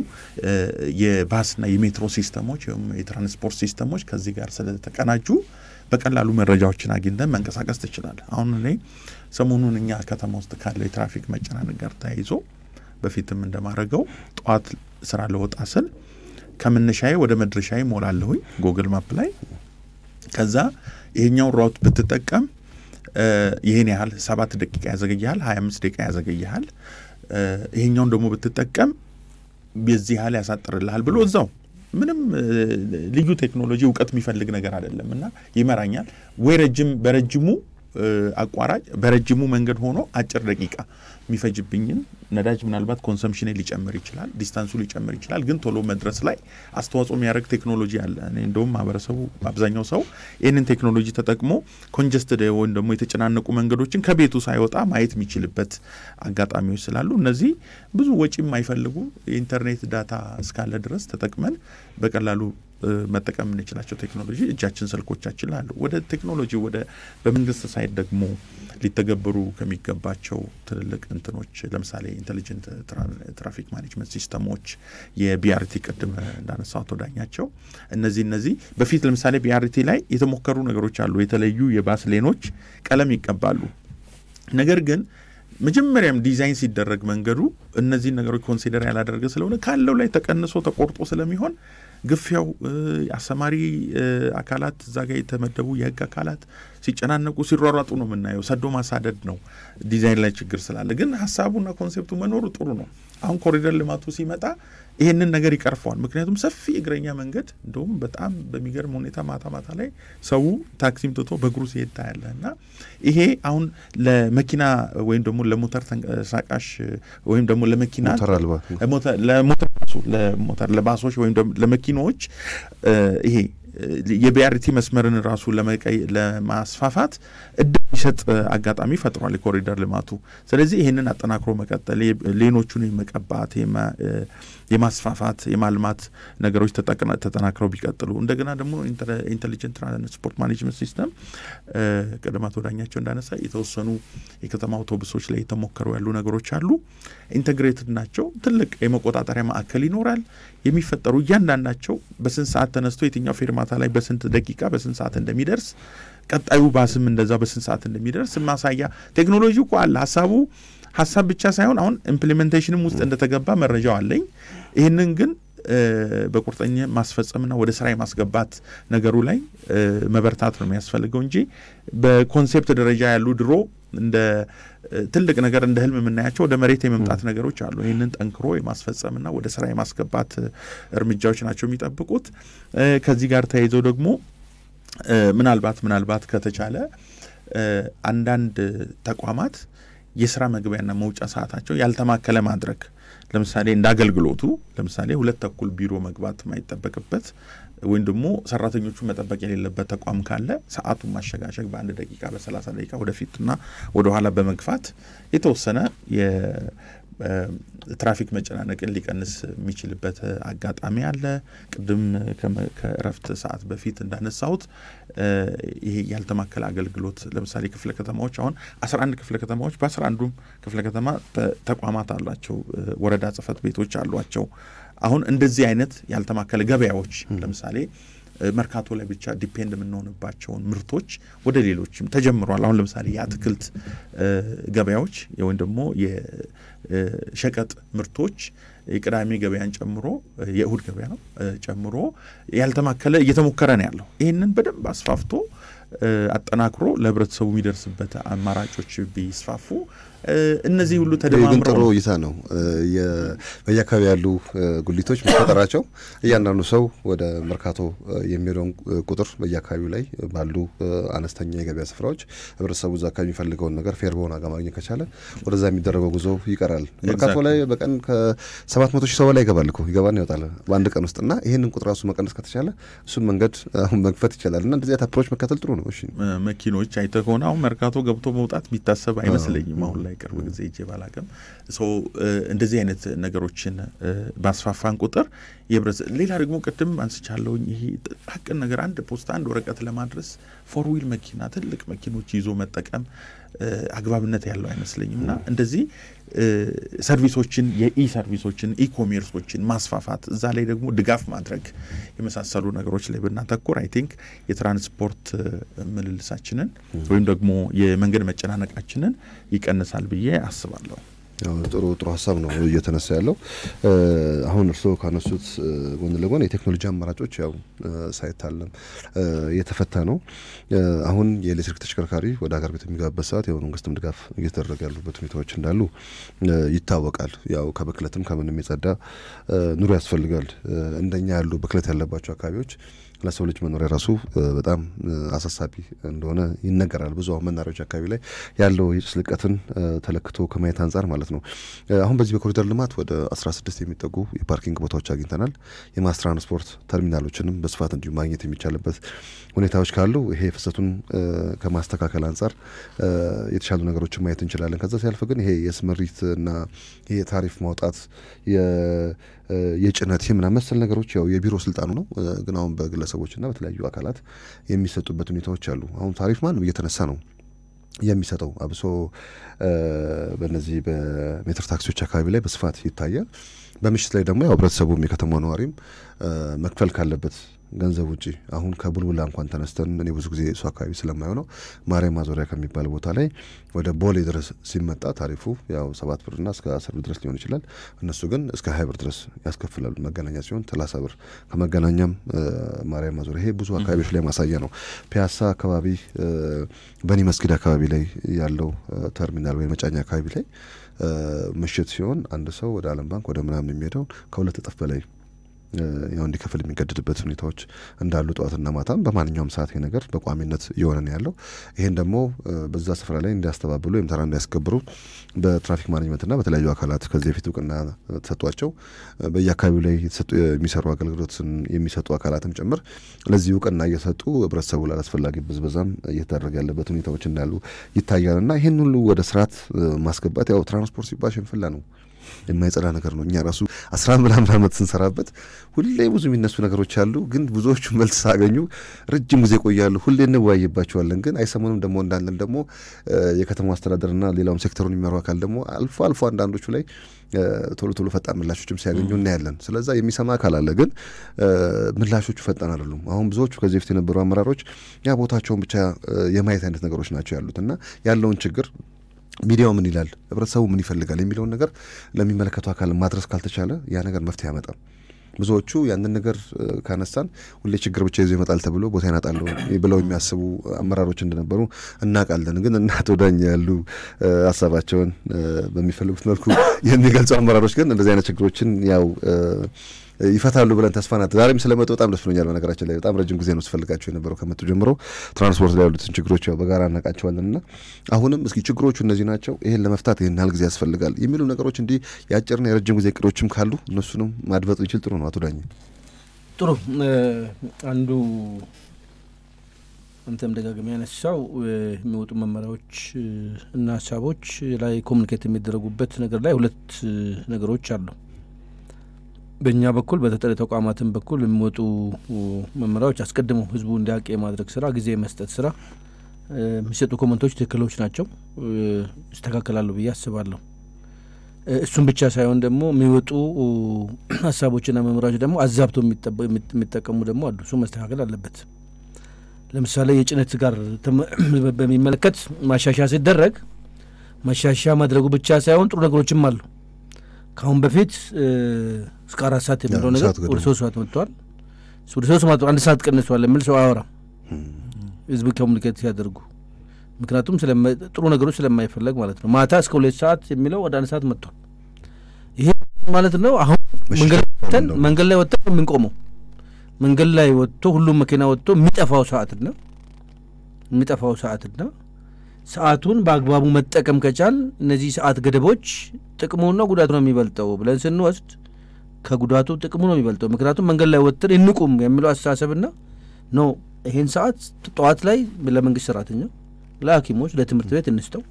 የባስና የሜትሮ ሲስተሞች ወይም የትራንስፖርት ሲስተሞች ከዚህ ጋር ስለተቀናጁ በቀላሉ መረጃዎችን አግኝተን መንቀሳቀስ ትችላል። አሁን እኔ ሰሞኑን እኛ ከተማ ውስጥ ካለው የትራፊክ መጨናነቅ ጋር ተያይዞ በፊትም እንደማድረገው ጠዋት ስራ ለወጣ ስል ከመነሻዬ ወደ መድረሻዬ ሞላለሁኝ ጎግል ማፕ ላይ ከዛ ይሄኛውን ራውት ብትጠቀም ይህን ያህል ሰባት ደቂቃ ያዘገይሃል፣ ሀያ አምስት ደቂቃ ያዘገይሃል፣ ይሄኛውን ደግሞ ብትጠቀም የዚህ ያህል ያሳጥርልሃል ብሎ እዛው ምንም ልዩ ቴክኖሎጂ እውቀት የሚፈልግ ነገር አይደለም እና ይመራኛል ወይ ረጅም በረጅሙ አቋራጭ በረጅሙ መንገድ ሆኖ አጭር ደቂቃ የሚፈጅብኝን ነዳጅ ምናልባት ኮንሰምሽኔ ሊጨምር ይችላል፣ ዲስታንሱ ሊጨምር ይችላል። ግን ቶሎ መድረስ ላይ አስተዋጽኦ የሚያደርግ ቴክኖሎጂ አለ። እኔ እንደውም ማህበረሰቡ አብዛኛው ሰው ይህንን ቴክኖሎጂ ተጠቅሞ ኮንጀስትድ ወይም ደግሞ የተጨናነቁ መንገዶችን ከቤቱ ሳይወጣ ማየት የሚችልበት አጋጣሚዎች ስላሉ እነዚህ ብዙ ወጪ የማይፈልጉ የኢንተርኔት ዳታ እስካለ ድረስ ተጠቅመን በቀላሉ መጠቀም የምንችላቸው ቴክኖሎጂ እጃችን ስልኮቻችን አሉ። ወደ ቴክኖሎጂ ወደ በመንግስት ሳይት ደግሞ ሊተገበሩ ከሚገባቸው ትልልቅ እንትኖች ለምሳሌ ኢንቴሊጀንት ትራፊክ ማኔጅመንት ሲስተሞች፣ የቢአርቲ ቅድም እንዳነሳው አቶ ዳኛቸው እነዚህ እነዚህ በፊት ለምሳሌ ቢአርቲ ላይ የተሞከሩ ነገሮች አሉ። የተለዩ የባስ ሌኖች ቀለም ይቀባሉ። ነገር ግን መጀመሪያም ዲዛይን ሲደረግ መንገዱ እነዚህን ነገሮች ኮንሲደር ያላደረገ ስለሆነ ካለው ላይ ተቀንሶ ተቆርጦ ስለሚሆን ግፊያው አሰማሪ አካላት እዛ ጋር የተመደቡ የህግ አካላት ሲጨናነቁ ሲሯሯጡ ነው የምናየው። ሰዶ ማሳደድ ነው ዲዛይን ላይ ችግር ስላለ። ግን ሀሳቡና ኮንሴፕቱ መኖሩ ጥሩ ነው። አሁን ኮሪደር ልማቱ ሲመጣ ይሄንን ነገር ይቀርፈዋል። ምክንያቱም ሰፊ እግረኛ መንገድ እንደውም በጣም በሚገርም ሁኔታ ማታ ማታ ላይ ሰው ታክሲም ትቶ በእግሩ ሲሄድ ታያለ እና ይሄ አሁን ለመኪና ወይም ደግሞ ለሞተር ተንቀሳቃሽ ወይም ደግሞ ለመኪና ለሞተር ለሞተር ለባሶች ወይም ለመኪናዎች ይሄ የቢአርቲ መስመርን ራሱ ለማስፋፋት እድል የሚሰጥ አጋጣሚ ፈጥሯል የኮሪደር ልማቱ። ስለዚህ ይህንን አጠናክሮ መቀጠል፣ ሌኖቹን የመቀባት የማስፋፋት የማልማት ነገሮች ተጠናክረው ቢቀጥሉ እንደገና ደግሞ ኢንቴሊጀንት ትራንስፖርት ማኔጅመንት ሲስተም ቀደም አቶ ዳኛቸው እንዳነሳ የተወሰኑ የከተማ አውቶቡሶች ላይ የተሞከሩ ያሉ ነገሮች አሉ። ኢንቴግሬትድ ናቸው። ትልቅ የመቆጣጠሪያ ማዕከል ይኖራል። የሚፈጠሩ እያንዳንዳቸው በስንት ሰዓት ተነስቶ የትኛው ፌርማታ ላይ በስንት ደቂቃ በስንት ሰዓት እንደሚደርስ ቀጣዩ ባስም እንደዛ በስንት ሰዓት እንደሚደርስ ማሳያ ቴክኖሎጂ እኮ አለ። ሀሳቡ ሀሳብ ብቻ ሳይሆን አሁን ኢምፕሊሜንቴሽንም ውስጥ እንደተገባ መረጃው አለኝ። ይህንን ግን በቁርጠኛ ማስፈጸምና ወደ ስራ የማስገባት ነገሩ ላይ መበርታት ነው የሚያስፈልገው እንጂ በኮንሴፕት ደረጃ ያሉ ድሮ እንደ ትልቅ ነገር እንደ ህልም የምናያቸው ወደ መሬት የመምጣት ነገሮች አሉ። ይህንን ጠንክሮ የማስፈጸምና ወደ ስራ የማስገባት እርምጃዎች ናቸው የሚጠብቁት። ከዚህ ጋር ተያይዘው ደግሞ ምናልባት ምናልባት ከተቻለ አንዳንድ ተቋማት የስራ መግቢያና መውጫ ሰዓታቸው ያልተማከለ ማድረግ ለምሳሌ እንደ አገልግሎቱ ለምሳሌ ሁለት ተኩል ቢሮ መግባት የማይጠበቅበት ወይም ደግሞ ሰራተኞቹ መጠበቅ የሌለበት ተቋም ካለ ሰዓቱን ማሸጋሸግ በአንድ ደቂቃ በሰላሳ ደቂቃ ወደፊትና ወደኋላ በመግፋት የተወሰነ ትራፊክ መጨናነቅን ሊቀንስ የሚችልበት አጋጣሚ አለ። ቅድም ከእረፍት ሰዓት በፊት እንዳነሳሁት ይሄ ያልተማከለ አገልግሎት ለምሳሌ ክፍለ ከተማዎች አሁን አስራ አንድ ክፍለ ከተማዎች በአስራ አንዱም ክፍለ ከተማ ተቋማት አላቸው፣ ወረዳ ጽህፈት ቤቶች አሏቸው። አሁን እንደዚህ አይነት ያልተማከለ ገበያዎች ለምሳሌ መርካቶ ላይ ብቻ ዲፔንድ የምንሆንባቸውን ምርቶች ወደ ሌሎችም ተጀምሯል። አሁን ለምሳሌ የአትክልት ገበያዎች ወይም ደግሞ የሸቀጥ ምርቶች የቅዳሜ ገበያን ጨምሮ የእሁድ ገበያ ነው ጨምሮ ያልተማከለ እየተሞከረ ነው ያለው። ይህንን በደንብ አስፋፍቶ አጠናክሮ ለህብረተሰቡ የሚደርስበት አማራጮች ቢስፋፉ እነዚህ ሁሉ ግን ተደማምረው ጥሩ እይታ ነው። በየአካባቢ ያሉ ጉሊቶች መፈጠራቸው እያንዳንዱ ሰው ወደ መርካቶ የሚሄደውን ቁጥር በየአካባቢው ላይ ባሉ አነስተኛ የገበያ ስፍራዎች ህብረተሰቡ እዛ አካባቢ የሚፈልገውን ነገር ፌር በሆነ ዋጋ ማግኘት ከቻለ ወደዛ የሚደረገው ጉዞ ይቀራል። መርካቶ ላይ በቀን ከሰባት መቶ ሺህ ሰው በላይ ይገባል እኮ ይገባና ይወጣል በአንድ ቀን ውስጥ እና ይህንን ቁጥር ራሱ መቀነስ ከተቻለ እሱን መንገድ አሁን መግፈት ይቻላል እና እንደዚህ አይነት አፕሮች መከተል ጥሩ ነው። እሺ መኪኖች አይተህ ከሆነ አሁን መርካቶ ገብቶ መውጣት የሚታሰብ አይመስለኝም። አሁን ላይ ቅርብ ጊዜ እጄ ባላቅም እንደዚህ አይነት ነገሮችን ባስፋፋን ቁጥር የህብረት ሌላ ደግሞ ቅድም አንስቻለሁኝ ይሄ ሀቅን ነገር አንድ ፖስታ አንድ ወረቀት ለማድረስ ፎር ዊል መኪና ትልቅ መኪኖች ይዞ መጠቀም አግባብነት ያለው አይመስለኝም እና እንደዚህ ሰርቪሶችን የኢ ሰርቪሶችን ኢኮሜርሶችን ማስፋፋት እዛ ላይ ደግሞ ድጋፍ ማድረግ የመሳሰሉ ነገሮች ላይ ብናተኩር አይ ቲንክ የትራንስፖርት ምልልሳችንን ወይም ደግሞ የመንገድ መጨናነቃችንን ይቀንሳል ብዬ አስባለሁ። ጥሩ ጥሩ ሀሳብ ነው እየተነሳ ያለው። አሁን እርስዎ ካነሱት ጎን ለጎን የቴክኖሎጂ አማራጮች ያው ሳይታለም እየተፈታ ነው። አሁን የኤሌክትሪክ ተሽከርካሪ ወደ ሀገር ቤት የሚገባበት ሰዓት ያው መንግስትም ድጋፍ እየተደረገ ያሉበት ሁኔታዎች እንዳሉ ይታወቃል። ያው ከብክለትም ከምንም የጸዳ ኑሮ ያስፈልጋል። እንደኛ ያሉ ብክለት ያለባቸው አካባቢዎች ለሰው ልጅ መኖሪያ ራሱ በጣም አሳሳቢ እንደሆነ ይነገራል። ብዙ አሁን መናሪያዎች አካባቢ ላይ ያለው የጭስ ልቀትን ተለክቶ ከማየት አንጻር ማለት ነው። አሁን በዚህ በኮሪደር ልማት ወደ 16 የሚጠጉ የፓርኪንግ ቦታዎች አግኝተናል። የማስ ትራንስፖርት ተርሚናሎችንም በስፋት እንዲሁ ማግኘት የሚቻልበት ሁኔታዎች ካሉ ይሄ ፍሰቱን ከማስተካከል አንጻር የተሻሉ ነገሮችን ማየት እንችላለን። ከዛ ሲያልፍ ግን ይሄ የስምሪት እና ይሄ የታሪፍ ማውጣት የጭነት ምናምን መሰል ነገሮች ያው የቢሮ ስልጣኑ ነው። ግን አሁን በግለሰቦችና በተለያዩ አካላት የሚሰጡበት ሁኔታዎች አሉ። አሁን ታሪፍ ማንም እየተነሳ ነው የሚሰጠው አብሶ በእነዚህ በሜትር ታክሲዎች አካባቢ ላይ በስፋት ይታያል። በምሽት ላይ ደግሞ ያው ህብረተሰቡም የከተማው ነዋሪም መክፈል ካለበት ገንዘብ ውጪ አሁን ከቡልቡላ እንኳን ተነስተን እኔ ብዙ ጊዜ እሱ አካባቢ ስለማየው ነው ማርያም ማዞሪያ ከሚባል ቦታ ላይ ወደ ቦሌ ድረስ ሲመጣ ታሪፉ ያው ሰባት ብርና እስከ አስር ብር ድረስ ሊሆን ይችላል። እነሱ ግን እስከ ሀያ ብር ድረስ ያስከፍላሉ። መገናኛ ሲሆን ሰላሳ ብር ከመገናኛም ማርያም ማዞሪያ ይሄ ብዙ አካባቢዎች ላይ ማሳያ ነው። ፒያሳ አካባቢ በኒ መስጊድ አካባቢ ላይ ያለው ተርሚናል ወይም መጫኛ አካባቢ ላይ ምሽት ሲሆን አንድ ሰው ወደ ዓለም ባንክ ወደ ምናምን የሚሄደውን ከሁለት እጥፍ በላይ ያው እንዲከፍል የሚገድድበት ሁኔታዎች እንዳሉ ጠዋትና ማታም በማንኛውም ሰዓት ይሄ ነገር በቋሚነት እየሆነ ነው ያለው። ይህን ደግሞ በዛ ስፍራ ላይ እንዲያስተባብሉ ወይም ተራ እንዲያስከብሩ በትራፊክ ማኔጅመንትና በተለያዩ አካላት ከዚህ በፊት እውቅና ተሰጧቸው በየአካባቢው ላይ የሚሰሩ አገልግሎትን የሚሰጡ አካላትም ጭምር ለዚህ እውቅና እየሰጡ ህብረተሰቡ ላላስፈላጊ ብዝበዛም እየተደረገ ያለበት ሁኔታዎች እንዳሉ ይታያል እና ይህን ሁሉ ወደ ስርዓት ማስገባት ያው ትራንስፖርት ሲባል ሽንፍላ ነው የማይጸዳ ነገር ነው። እኛ ራሱ አስራ ምናምን ዓመት ስንሰራበት ሁሌ ብዙ የሚነሱ ነገሮች አሉ። ግን ብዙዎቹ መልስ ሳገኙ ረጅም ጊዜ ይቆያሉ። ሁሌ እንወያይባቸዋለን። ግን አይሰሙንም። ደግሞ እንዳለን ደግሞ የከተማው አስተዳደርና ሌላውም ሴክተሩን የሚመሩ አካል ደግሞ አልፎ አልፎ አንዳንዶቹ ላይ ቶሎ ቶሎ ፈጣን ምላሾችም ሲያገኙ እናያለን። ስለዛ የሚሰማ አካል አለ፣ ግን ምላሾቹ ፈጣን አይደሉም። አሁን ብዙዎቹ ከዚህ በፊት የነበሩ አመራሮች ያ ቦታቸውን ብቻ የማየት አይነት ነገሮች ናቸው ያሉት እና ያለውን ችግር ሚዲያው ምን ይላል፣ ህብረተሰቡ ምን ይፈልጋል የሚለውን ነገር ለሚመለከተው አካል ማድረስ ካልተቻለ ያ ነገር መፍትሄ ያመጣም። ብዙዎቹ ያንን ነገር ካነሳን ሁሌ ችግር ብቻ ይዞ ይመጣል ተብሎ ቦታ ይናጣሉ ብለው የሚያስቡ አመራሮች እንደነበሩ እናውቃለን። ግን እና አቶ ዳኝ ያሉ ሀሳባቸውን በሚፈልጉት መልኩ የሚገልጹ አመራሮች ግን እንደዚህ አይነት ችግሮችን ያው ይፈታሉ ብለን ተስፋ ናት። ዛሬም ስለመጡ በጣም ደስ ብሎኛል። በነገራችን ላይ በጣም ረጅም ጊዜ ነው ስፈልጋቸው የነበረው ከመጡ ጀምሮ ትራንስፖርት ላይ ያሉትን ችግሮች ያው በጋራ እናውቃቸዋለን እና አሁንም እስኪ ችግሮቹ እነዚህ ናቸው፣ ይሄን ለመፍታት ይህን ያህል ጊዜ ያስፈልጋል የሚሉ ነገሮች እንዲህ የአጭርና የረጅም ጊዜ እቅዶችም ካሉ እነሱንም ማድበጡ ይችል ጥሩ ነው። አቶ ዳኝ ጥሩ አንዱ አንተም ደጋግሜ ያነሳው የሚወጡ መመሪያዎች እና ሀሳቦች ላይ ኮሚኒኬት የሚደረጉበት ነገር ላይ ሁለት ነገሮች አሉ። በእኛ በኩል በተጠሪ ተቋማትን በኩል የሚወጡ መመሪያዎች አስቀድመው ህዝቡ እንዲያውቅ የማድረግ ስራ፣ ጊዜ የመስጠት ስራ፣ የሚሰጡ ኮመንቶች ትክክሎች ናቸው፣ ይስተካከላሉ ብዬ አስባለሁ። እሱም ብቻ ሳይሆን ደግሞ የሚወጡ ሀሳቦችና መመሪያዎች ደግሞ አዛብቶ የሚጠቀሙ ደግሞ አሉ። እሱ መስተካከል አለበት። ለምሳሌ የጭነት ጋር በሚመለከት ማሻሻያ ሲደረግ ማሻሻያ ማድረጉ ብቻ ሳይሆን ጥሩ ነገሮችም አሉ። ከአሁን በፊት እስከ አራት ሰዓት የሚለው ነገር ወደ ሶስት ሰዓት መጥተዋል። ወደ ሶስት ሰዓት አንድ ሰዓት ቀንሷል የሚል ሰው አያወራም ህዝብ ኮሚኒኬት ሲያደርጉ። ምክንያቱም ጥሩ ነገሮች ስለማይፈለግ ማለት ነው። ማታ እስከ ሁለት ሰዓት የሚለው ወደ አንድ ሰዓት መጥቷል። ይሄ ማለት ነው አሁን መንገድ ላይ ወጥተን የምንቆመው መንገድ ላይ ወጥቶ ሁሉም መኪና ወጥቶ የሚጠፋው ሰዓትና የሚጠፋው ሰዓትና ሰዓቱን በአግባቡ መጠቀም ከቻል እነዚህ ሰዓት ገደቦች ጥቅሙና ጉዳቱ ነው የሚበልጠው ብለን ስንወስድ ከጉዳቱ ጥቅሙ ነው የሚበልጠው። ምክንያቱም መንገድ ላይ ወጥተን እንቁም የሚለው አስተሳሰብና ኖ ይሄን ሰዓት ጠዋት ላይ ለመንግስት ሰራተኛ፣ ለሐኪሞች፣ ለትምህርት ቤት እንስተው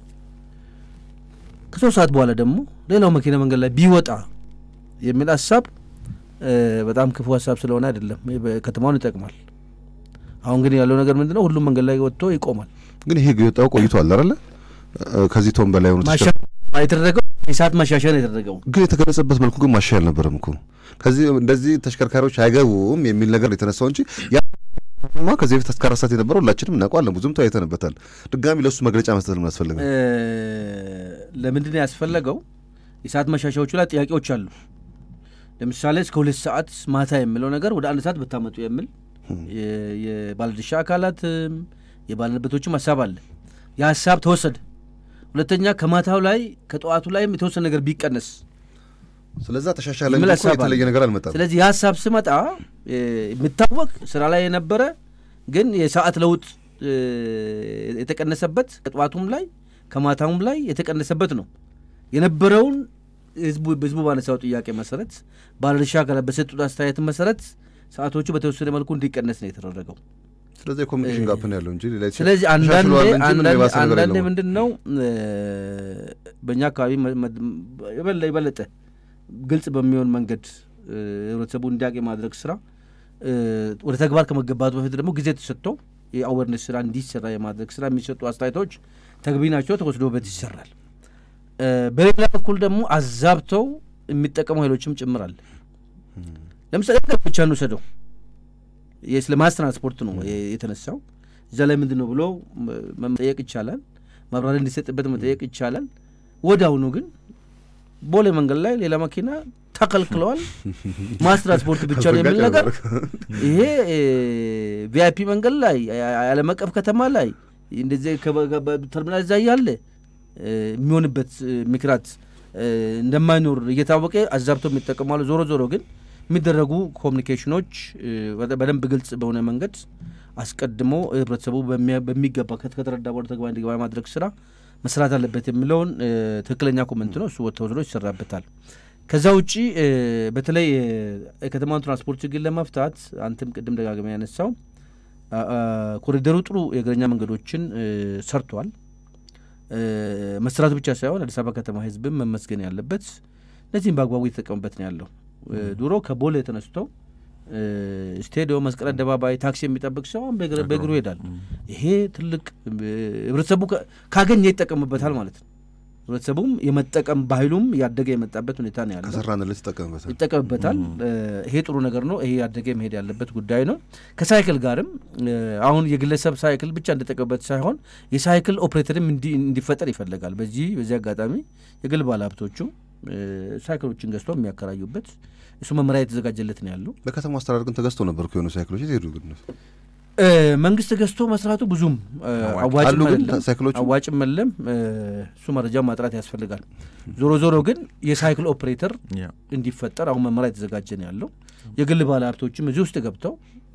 ከሶስት ሰዓት በኋላ ደግሞ ሌላው መኪና መንገድ ላይ ቢወጣ የሚል ሀሳብ በጣም ክፉ ሀሳብ ስለሆነ አይደለም፣ ከተማውን ይጠቅማል። አሁን ግን ያለው ነገር ምንድነው? ሁሉም መንገድ ላይ ወጥቶ ይቆማል። ግን ይሄ የወጣው ቆይቷል አይደለ? ከዚህ ቶን በላይ ሆኑ የተደረገው የሰዓት ማሻሻያ ነው የተደረገው። ግን የተገለጸበት መልኩ ግን ማሻሻያ አልነበረም እኮ ከዚህ እንደዚህ ተሽከርካሪዎች አይገቡም የሚል ነገር የተነሳው እንጂ ማ ከዚህ በፊት እስከ አራት ሰዓት የነበረው ሁላችንም እናውቀዋለን። ብዙም ተወያይተንበታል። ድጋሚ ለእሱ መግለጫ መስጠት ለምን አስፈለገ? ለምንድን ነው ያስፈለገው? የሰዓት ማሻሻያዎቹ ላይ ጥያቄዎች አሉ። ለምሳሌ እስከ ሁለት ሰዓት ማታ የሚለው ነገር ወደ አንድ ሰዓት ብታመጡ የሚል የባለድርሻ አካላትም የባለንበቶችም ሀሳብ አለ። የሀሳብ ተወሰደ። ሁለተኛ ከማታው ላይ ከጠዋቱ ላይም የተወሰነ ነገር ቢቀነስ ስለዛ ተሻሻለ የሚል እንጂ እኮ ሀሳብ አለ። የተለየ ነገር አልመጣም። ስለዚህ የሀሳብ ስመጣ እ፣ የሚታወቅ ስራ ላይ የነበረ ግን የሰዓት ለውጥ እ፣ የተቀነሰበት ከጠዋቱም ላይ ከማታውም ላይ የተቀነሰበት ነው የነበረውን ህዝቡ ህዝቡ ባነሳው ጥያቄ መሰረት ባለድርሻ አካላት በሰጡት አስተያየት መሰረት ሰዓቶቹ በተወሰነ መልኩ እንዲቀነስ ነው የተደረገው። ስለዚህ የኮሚኒኬሽን ጋፕ ነው ያለው እንጂ ሌላ የተሻ- ስለዚህ አንዳንዴ ተሻሽሏል እንጂ ምንም አንዳንዴ የባሰ ነገር አንዳንዴ የለውም። ምንድን ነው እ፣ በእኛ አካባቢ መ- መ- የበለ የበለጠ ግልጽ በሚሆን መንገድ እ፣ ህብረተሰቡ እንዲያውቅ የማድረግ ስራ እ፣ ወደ ተግባር ከመገባቱ በፊት ደግሞ ጊዜ ተሰጥቶ የአዌርነስ ስራ እንዲሰራ የማድረግ ስራ የሚሰጡ አስተያየቶች ተገቢ ናቸው፣ ተወስዶበት ይሰራል። እ፣ በሌላ በኩል ደግሞ አዛብተው የሚጠቀሙ ኃይሎችም ጭምራል። ለምሳሌ ነገር ብቻ እንውሰደው የ- ስለ ማስ ትራንስፖርት ነው የ- የተነሳው እዛ ላይ ምንድን ነው ብሎ መ- መጠየቅ ይቻላል። ማብራሪያ እንዲሰጥበት መጠየቅ ይቻላል። ወዲያውኑ ግን ቦሌ መንገድ ላይ ሌላ መኪና ተከልክለዋል፣ ማስ ትራንስፖርት ብቻ ነው የሚል ነገር ይሄ ቪአይፒ መንገድ ላይ የዓለም አቀፍ ከተማ ላይ እንደዚህ ከበ- ከበ- ተርሚናል እዛ እያለ እ፣ የሚሆንበት እ፣ ምክንያት እ፣ እንደማይኖር እየታወቀ አዛብተው የሚጠቀማሉ። ዞሮ ዞሮ ግን የሚደረጉ ኮሚኒኬሽኖች እ፣ በደ- በደንብ ግልጽ በሆነ መንገድ አስቀድሞ ህብረተሰቡ በሚያ- በሚገባ ከት- ከተረዳ በኋላ ተግባር እንዲገባ የማድረግ ስራ መስራት አለበት የሚለውን እ፣ ትክክለኛ ኮመንት ነው። እሱ ተወስዶ ይሰራበታል። ከዛ ውጪ እ፣ በተለይ እ፣ የከተማውን ትራንስፖርት ችግር ለመፍታት አንተም ቅድም ደጋግመ ያነሳው አ- አ፣ ኮሪደሩ ጥሩ የእግረኛ መንገዶችን እ፣ ሰርቷል። እ፣ መስራት ብቻ ሳይሆን አዲስ አበባ ከተማ ህዝብም መመስገን ያለበት እነዚህም በአግባቡ እየተጠቀሙበት ነው ያለው። እ፣ ድሮ ከቦሌ ተነስቶ እ፣ ስቴዲዮም፣ መስቀል አደባባይ ታክሲ የሚጠብቅ ሰው አሁን በእግር- በእግሩ ይሄዳል። ይሄ ትልቅ እ፣ ህብረተሰቡ ከ- ካገኘ ይጠቀምበታል ማለት ነው። ህብረተሰቡም የመጠቀም ባህሉም ያደገ የመጣበት ሁኔታ ነው ያለው። ከሰራንለት ይጠቀምበታል። ይጠቀምበታል። እ፣ ይሄ ጥሩ ነገር ነው። ይሄ ያደገ መሄድ ያለበት ጉዳይ ነው። ከሳይክል ጋርም እ፣ አሁን የግለሰብ ሳይክል ብቻ እንደጠቀምበት ሳይሆን የሳይክል ኦፕሬተርም እንዲ- እንዲፈጠር ይፈልጋል። በዚህ በዚህ አጋጣሚ የግል ባለሀብቶቹ እ፣ ሳይክሎችን ገዝተው የሚያከራዩበት እሱ መመሪያ የተዘጋጀለት ነው ያለው። በከተማ አስተዳደር ግን ተገዝቶ ነበር እኮ የሆኑ ሳይክሎች የት ሄዱ ግን? እ፣ መንግስት ገዝቶ መስራቱ ብዙም እ፣ አዋጭ አሉ አዋጭም ግን አይደለም። ሳይክሎቹ አዋጭም የለም። እ፣ እሱ መረጃ ማጥራት ያስፈልጋል። ዞሮ ዞሮ ግን የሳይክል ኦፕሬተር ያ እንዲፈጠር አሁን መመሪያ የተዘጋጀ ነው ያለው። የግል ባለ ሀብቶችም እዚህ ውስጥ ገብተው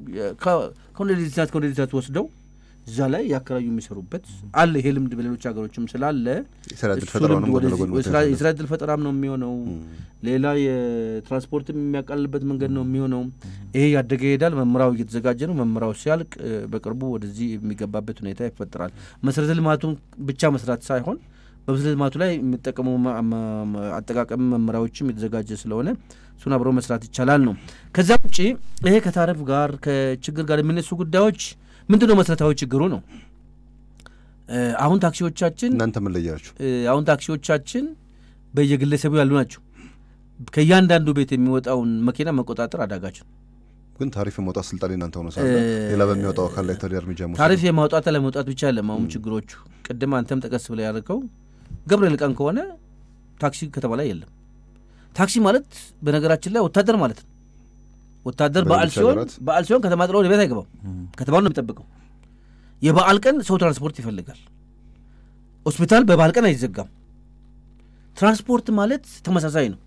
ከወንደዲስናት ከወንደዲስናት ወስደው እዛ ላይ ያከራዩ የሚሰሩበት አለ። ይሄ ልምድ በሌሎች ሀገሮችም ስላለ የስራ ዕድል እሱ ፈጠራውንም ልምድ ወደ ወደዚህ- ጎን የስራ- መተንሸን የስራ ዕድል ፈጠራም ነው የሚሆነው። ሌላ የትራንስፖርትም የሚያቃልልበት መንገድ ነው የሚሆነው። ይሄ ያደገ ይሄዳል። መመሪያው እየተዘጋጀ ነው። መመሪያው ሲያልቅ እ፣ በቅርቡ ወደዚህ የሚገባበት ሁኔታ ይፈጠራል። መሰረተ ልማቱን ብቻ መስራት ሳይሆን በመሰረተ ልማቱ ላይ የሚጠቀሙ መ- መ- መ- አጠቃቀም መመሪያዎችም የተዘጋጀ ስለሆነ እሱን አብሮ መስራት ይቻላል ነው። ከዛ ውጭ ይሄ ከታሪፍ ጋር ከችግር ጋር የሚነሱ ጉዳዮች ምንድን ነው? መሰረታዊ ችግሩ ነው። እ፣ አሁን ታክሲዎቻችን እናንተ ምን ለያችሁ? እ፣ አሁን ታክሲዎቻችን በየግለሰቡ ያሉ ናቸው። ከእያንዳንዱ ቤት የሚወጣውን መኪና መቆጣጠር አዳጋች ነው። ግን ታሪፍ የማውጣት ስልጣን እናንተ ሆነ ሳለ እ፣ ሌላ በሚያወጣው አካል ላይ ታዲያ እርምጃ መውሰድ ታሪፍ የማውጣት አለመውጣት ብቻ ያለም አሁን ችግሮቹ ቅድም አንተም ጠቀስ ብላ ያደርገው ገብርኤል ቀን ከሆነ ታክሲ ከተማ ላይ የለም። ታክሲ ማለት በነገራችን ላይ ወታደር ማለት ነው። ወታደር በዓል በሌሎች ሲሆን ሀገራት በዓል ሲሆን ከተማ ጥሎ ወደ ቤት አይገባም። ከተማውን ነው የሚጠብቀው። የበዓል ቀን ሰው ትራንስፖርት ይፈልጋል። ሆስፒታል በበዓል ቀን አይዘጋም። ትራንስፖርት ማለት ተመሳሳይ ነው።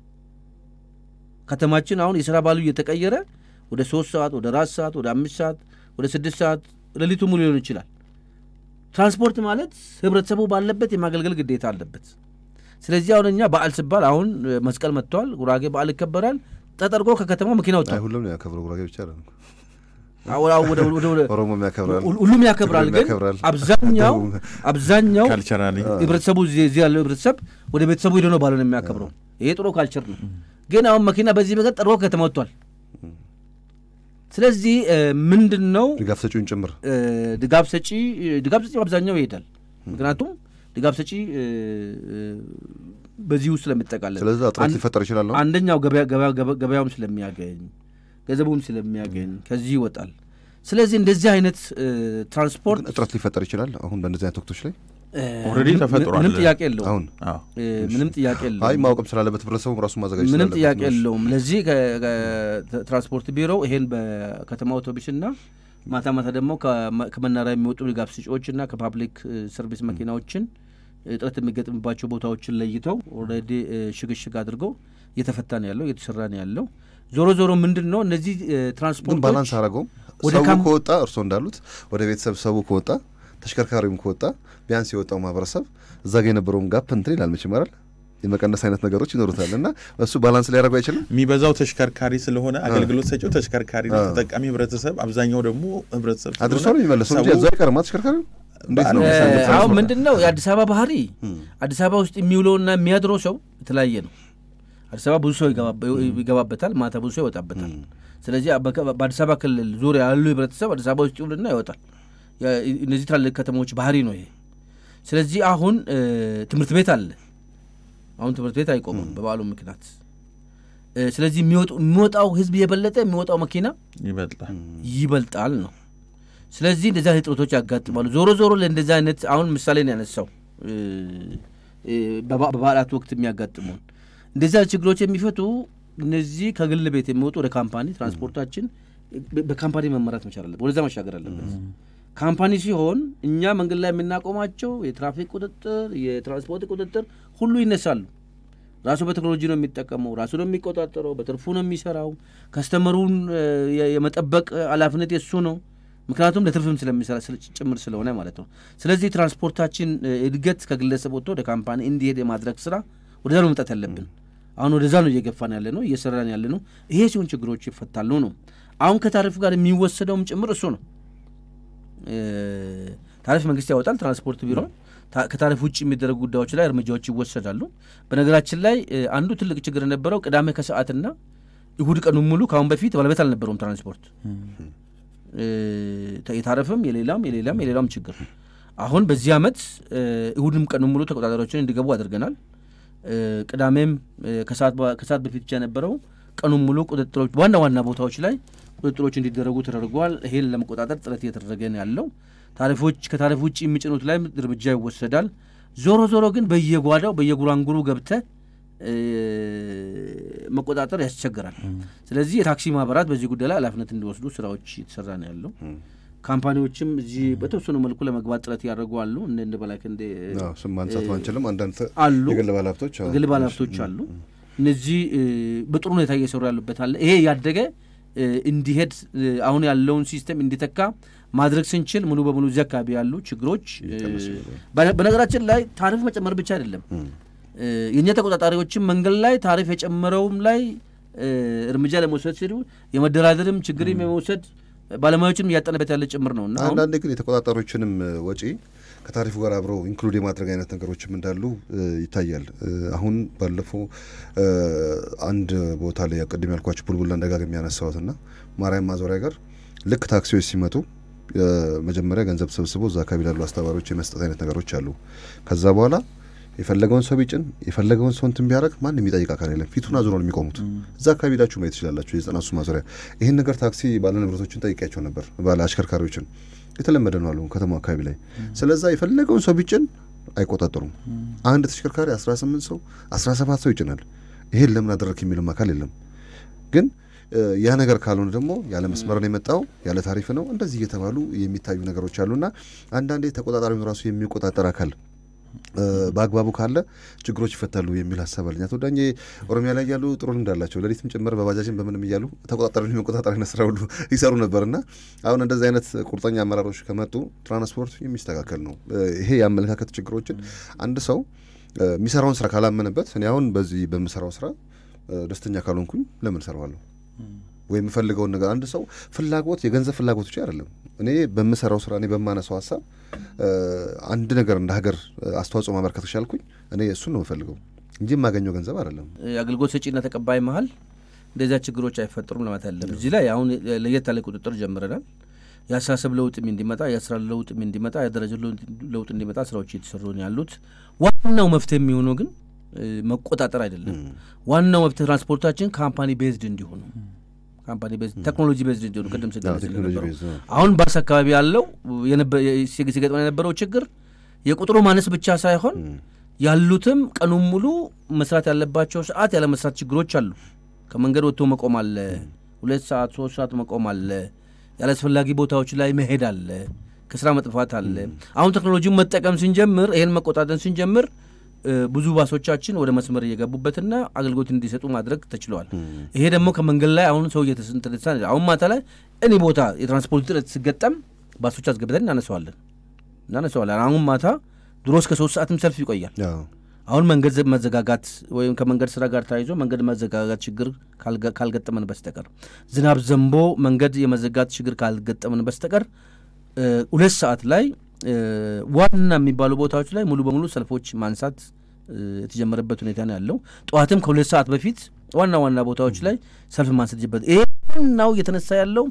ከተማችን አሁን የስራ ባሉ እየተቀየረ ወደ ሶስት ሰዓት ወደ አራት ሰዓት ወደ አምስት ሰዓት ወደ ስድስት ሰዓት ሌሊቱ ሙሉ ሊሆን ይችላል። ትራንስፖርት ማለት ህብረተሰቡ ባለበት የማገልገል ግዴታ አለበት። ስለዚህ አሁን እኛ በዓል ሲባል አሁን እ፣ መስቀል መጥተዋል። ጉራጌ በዓል ይከበራል። ተጠርጎ ከከተማው መኪና አይ ወጥቷል። ሁሉም ነው ያከብረው። ጉራጌ ብቻ አይደለም፣ አሁን አሁን ወደ ወደ ወደ ኦሮሞም ያከብራል፣ ሁሉ- ሁሉም ያከብራል። ሁሉም ግን ያከብራል። አብዛኛው አብዛኛው ካልቸራሊ ህብረተሰቡ እዚህ እዚህ ያለው ህብረተሰብ ወደ ቤተሰቡ ሄዶ ነው ባልሆነ የሚያከብረው። ይሄ ጥሩ ካልቸር ነው። ግን አሁን መኪና በዚህ መንገድ ጠርጎ ከተማ ወጥቷል። ስለዚህ እ፣ ምንድን ነው ድጋፍ ሰጪውን ጭምር እ፣ ድጋፍ ሰጪ ድጋፍ ሰጪ አብዛኛው ይሄዳል። ምክንያቱም ድጋፍ ሰጪ እ፣ እ፣ በዚህ ውስጥ ስለሚጠቃለል ስለዚህ እጥረት አንድ- ሊፈጠር ይችላል ነው። አንደኛው ገበያ- ገበያ- ገበያ- ገበያውም ስለሚያገኝ ገንዘቡም ስለሚያገኝ ከዚህ ይወጣል። ስለዚህ እንደዚህ አይነት እ፣ ትራንስፖርት ግን እጥረት ሊፈጠር ይችላል አሁን በእነዚህ አይነት ወቅቶች ላይ እ፣ ኦልሬዲ ምንም- ተፈጥሯል። ምንም ጥያቄ የለውም። አሁን አዎ እ፣ ምንም ጥያቄ አይ የለውም። ማወቅም ስላለበት ህብረተሰቡ ራሱ ማዘጋጀት ምንም ስላለበት ጥያቄ ነው። የለውም። ለዚህ ከትራንስፖርት ቢሮ ይሄን በከተማ አውቶቡስና ማታ ማታ ደግሞ ከመ- ከመናሪያ የሚወጡ ድጋፍ ሰጪዎችና ከፓብሊክ እ፣ ሰርቪስ መኪናዎችን እጥረት የሚገጥምባቸው ቦታዎችን ለይተው ኦልሬዲ እ፣ ሽግሽግ አድርገው እየተፈታ ነው ያለው እየተሰራ ነው ያለው። ዞሮ ዞሮ ምንድን ነው እነዚህ እ፣ ግን ትራንስፖርቶች ባላንስ አረገውም ወደ ሰው ካም- ከወጣ እርስዎ እንዳሉት ወደ ቤተሰብ ሰው ከወጣ ተሽከርካሪውም ከወጣ ቢያንስ የወጣው ማህበረሰብ እዛ ጋ የነበረውን ጋፕ እንትን ይላል መቼም አይደል የመቀነስ አይነት ነገሮች ይኖሩታል እና እሱ ባላንስ ሊያደርገው አይችልም የሚበዛው ተሽከርካሪ ስለሆነ አገልግሎት ሰጪው ተሽከርካሪ ነው። አዎ። ተጠቃሚ ህብረተሰብ፣ አብዛኛው ደግሞ ህብረተሰብ አድርሶ ስለሆነ ነው የሚመለሰው እንጂ ሰው እዛው አይቀርማ ተሽከርካሪው እንዴት ነው በዓለም እ፣ ትራንስፖርት አሁን ምንድን ነው የአዲስ አበባ ባህሪ አዲስ አበባ ውስጥ የሚውለውና የሚያድረው ሰው የተለያየ ነው። አዲስ አበባ ብዙ ሰው ይገባ- ይገባበታል፣ ማታ ብዙ ሰው ይወጣበታል። ስለዚህ በከ- በአዲስ አበባ ክልል ዙሪያ ያሉ ህብረተሰብ አዲስ አበባ ውስጥ ይውልና ይወጣል። ያ- እነዚህ ትላልቅ ከተሞች ባህሪ ነው ይሄ። ስለዚህ አሁን እ፣ ትምህርት ቤት አለ። አሁን ትምህርት ቤት አይቆምም በበዓሉ ምክንያት። እ፣ ስለዚህ የሚወጡ- የሚወጣው ህዝብ የበለጠ የሚወጣው መኪና ይበልጣል። ይበልጣል ነው። ስለዚህ እንደዚህ አይነት እጥረቶች ያጋጥማሉ። ዞሮ ዞሮ ለእንደዚህ አይነት አሁን ምሳሌ ነው ያነሳው እ፣ እ፣ በበ- በበዓላት ወቅት የሚያጋጥሙን እንደዚህ አይነት ችግሮች የሚፈቱ እነዚህ ከግል ቤት የሚወጡ ወደ ካምፓኒ ትራንስፖርታችን በ- በካምፓኒ መመራት መቻል አለበት። ወደዛ መሻገር አለበት። ካምፓኒ ሲሆን እኛ መንገድ ላይ የምናቆማቸው የትራፊክ ቁጥጥር፣ የትራንስፖርት ቁጥጥር ሁሉ ይነሳሉ። ራሱ በቴክኖሎጂ ነው የሚጠቀመው፣ ራሱ ነው የሚቆጣጠረው፣ በትርፉ ነው የሚሰራው። ከስተመሩን እ፣ የ- የመጠበቅ ኃላፊነት የሱ ነው። ምክንያቱም ለትርፍም ስለሚሰራ ስለ- ጭምር ስለሆነ ማለት ነው። ስለዚህ ትራንስፖርታችን እ፣ እድገት ከግለሰብ ወጥቶ ወደ ካምፓኒ እንዲሄድ የማድረግ ስራ ወደዛ ነው መምጣት ያለብን። አሁን ወደዛ ነው እየገፋን ያለ ነው እየሰራን ያለ ነው። ይሄ ሲሆን ችግሮች ይፈታሉ ነው። አሁን ከታሪፍ ጋር የሚወሰደውም ጭምር እሱ ነው። እ፣ ታሪፍ መንግስት ያወጣል፣ ትራንስፖርት ቢሮ ታ- ከታሪፍ ውጭ የሚደረጉ ጉዳዮች ላይ እርምጃዎች ይወሰዳሉ። በነገራችን ላይ እ፣ አንዱ ትልቅ ችግር የነበረው ቅዳሜ ከሰዓትና እሁድ ቀኑን ሙሉ ከአሁን በፊት ባለቤት አልነበረውም ትራንስፖርት እ፣ የታረፍም የሌላም የሌላም የሌላም ችግር አሁን በዚህ ዓመት እ፣ እሁድም ቀኑን ሙሉ ተቆጣጣሪዎችን እንዲገቡ አድርገናል። እ፣ ቅዳሜም እ፣ ከሰዓት በ- ከሰዓት በፊት ብቻ የነበረው ቀኑን ሙሉ ቁጥጥሮች ዋና ዋና ቦታዎች ላይ ቁጥጥሮች እንዲደረጉ ተደርጓል። ይሄን ለመቆጣጠር ጥረት እየተደረገ ነው ያለው። ታሪፎች ከታሪፍ ውጭ የሚጭኑት ላይ እርምጃ ይወሰዳል። ዞሮ ዞሮ ግን በየጓዳው በየጉራንጉሩ ገብተ እ፣ መቆጣጠር ያስቸግራል። ስለዚህ የታክሲ ማህበራት በዚህ ጉዳይ ላይ ኃላፊነት እንዲወስዱ ስራዎች እየተሰራ ነው ያለው። ካምፓኒዎችም እዚህ በተወሰኑ መልኩ ለመግባት ጥረት ያደርጉ አሉ። እንደ እንደ በላክ እንደ አዎ፣ ስም ማንሳት ባንችልም አንዳንድ አሉ የግል ባለሀብቶች አዎ፣ ግል ባለሀብቶች አሉ። እነዚህ እ፣ በጥሩ ሁኔታ እየሰሩ ያሉበት አለ። ይሄ ያደገ እ፣ እንዲሄድ እ፣ አሁን ያለውን ሲስተም እንዲተካ ማድረግ ስንችል ሙሉ በሙሉ እዚህ አካባቢ ያሉ ችግሮች እ፣ በነ- በነገራችን ላይ ታሪፍ መጨመር ብቻ አይደለም እ፣ የእኛ ተቆጣጣሪዎችም መንገድ ላይ ታሪፍ የጨመረውም ላይ እ፣ እርምጃ ለመውሰድ ሲሉ የመደራደርም ችግርም የመውሰድ ባለሙያዎችንም እያጠነበት ያለ ጭምር ነው እና አሁን አንዳንዴ ግን የተቆጣጣሪዎችንም እ፣ ወጪ ከታሪፉ ጋር አብረው ኢንክሉድ የማድረግ አይነት ነገሮችም እንዳሉ እ፣ ይታያል። እ፣ አሁን ባለፈው እ፣ አንድ ቦታ ላይ ቅድም ያልኳቸው ቡልቡላ ደጋግሜ ያነሳሁት ና ማርያም ማዞሪያ ጋር ልክ ታክሲዎች ሲመጡ እ፣ መጀመሪያ ገንዘብ ሰብስቦ እዛ አካባቢ ላሉ አስተባባሪዎች የመስጠት አይነት ነገሮች አሉ። ከዛ በኋላ የፈለገውን ሰው ቢጭን የፈለገውን ሰው እንትን ቢያደርግ ማንም የሚጠይቅ አካል የለም። ፊቱን አዙሮ ነው የሚቆሙት። እዛ አካባቢ ሄዳችሁ ማየት ትችላላችሁ። የዘጠና ሶስት ማዞሪያ ይህን ነገር ታክሲ ባለ ንብረቶችን ጠይቄያቸው ነበር። ባለ አሽከርካሪዎችን የተለመደ ነው አሉ ከተማ አካባቢ ላይ። ስለዛ የፈለገውን ሰው ቢጭን አይቆጣጠሩም። አንድ ተሽከርካሪ 18 ሰው 17 ሰው ይጭናል። ይሄን ለምን አደረግ የሚልም አካል የለም። ግን እ፣ ያ ነገር ካልሆነ ደግሞ ያለ መስመር ነው የመጣው ያለ ታሪፍ ነው እንደዚህ እየተባሉ የሚታዩ ነገሮች አሉና አንዳንዴ ተቆጣጣሪውን ራሱ የሚቆጣጠር አካል እ፣ በአግባቡ ካለ ችግሮች ይፈታሉ የሚል ሀሳብ አለኝ። አቶ ዳኜ ኦሮሚያ ላይ ያሉ ጥሩ ልምድ አላቸው። ሌሊትም ጭምር በባጃጅን በምንም እያሉ ተቆጣጣሪውን የመቆጣጠር አይነት ስራ ሁሉ ይሰሩ ነበርና አሁን እንደዚህ አይነት ቁርጠኛ አመራሮች ከመጡ ትራንስፖርት የሚስተካከል ነው። እ፣ ይሄ የአመለካከት ችግሮችን አንድ ሰው እ፣ የሚሰራውን ስራ ካላመነበት እኔ አሁን በዚህ በምሰራው ስራ እ፣ ደስተኛ ካልሆንኩኝ ለምን እሰራዋለሁ? ወይም የምፈልገውን ነገር አንድ ሰው ፍላጎት የገንዘብ ፍላጎት ብቻ አይደለም። እኔ በምሰራው ስራ እኔ በማነሳው ሀሳብ እ፣ አንድ ነገር እንደ ሀገር እ፣ አስተዋጽኦ ማበርከት ከቻልኩኝ እኔ እሱን ነው የምፈልገው እንጂ የማገኘው ገንዘብ አይደለም። የአገልግሎት ሰጪና ተቀባይ መሀል እንደዚያ ችግሮች አይፈጠሩም ለማለት አለም። እዚህ ላይ አሁን ለየት ያለ ቁጥጥር ጀምረናል። የአስተሳሰብ ለውጥም እንዲመጣ የስራ ለውጥም እንዲመጣ የደረጃ ለውጥ እንዲመጣ ስራዎች እየተሰሩ ነው ያሉት። ዋናው መፍትሄ የሚሆነው ግን እ፣ መቆጣጠር አይደለም። ዋናው መፍትሄ ትራንስፖርታችን ካምፓኒ ቤዝድ እንዲሆኑ ካምፓኒ ቤዝድ ቴክኖሎጂ ቤዝድ እንዲሆኑ ቅድም ስገለጽ ቴክኖሎጂ እንደነበረው ቤዝ ነው። አሁን ባስ አካባቢ ያለው የነበ- ሲግ- ሲገጥመን የነበረው ችግር የቁጥሩ ማነስ ብቻ ሳይሆን ያሉትም ቀኑን ሙሉ መስራት ያለባቸው ሰዓት ያለ መስራት ችግሮች አሉ። ከመንገድ ወጥቶ መቆም አለ። ሁለት ሰዓት ሶስት ሰዓት መቆም አለ። ያለ አስፈላጊ ቦታዎች ላይ መሄድ አለ። ከስራ መጥፋት አለ። አሁን ቴክኖሎጂውን መጠቀም ስንጀምር፣ ይሄን መቆጣጠር ስንጀምር ብዙ ባሶቻችን ወደ መስመር እየገቡበትና አገልግሎት እንዲሰጡ ማድረግ ተችለዋል። ይሄ ደግሞ ከመንገድ ላይ አሁን ሰው እየተስንትሳ አሁን ማታ ላይ እኔ ቦታ የትራንስፖርት ጥረት ሲገጠም ባሶች አስገብተን እናነሰዋለን እናነሰዋለን። አሁን ማታ ድሮ እስከ ሶስት ሰዓትም ሰልፍ ይቆያል። አሁን መንገድ መዘጋጋት ወይም ከመንገድ ስራ ጋር ተያይዞ መንገድ መዘጋጋት ችግር ካልገጠመን በስተቀር ዝናብ ዘንቦ መንገድ የመዘጋት ችግር ካልገጠመን በስተቀር ሁለት ሰዓት ላይ ዋና የሚባሉ ቦታዎች ላይ ሙሉ በሙሉ ሰልፎች ማንሳት የተጀመረበት ሁኔታ ነው ያለው። ጠዋትም ከሁለት ሰዓት በፊት ዋና ዋና ቦታዎች ላይ ሰልፍ ማንሳት ጀበት። ይሄ ዋናው እየተነሳ ያለው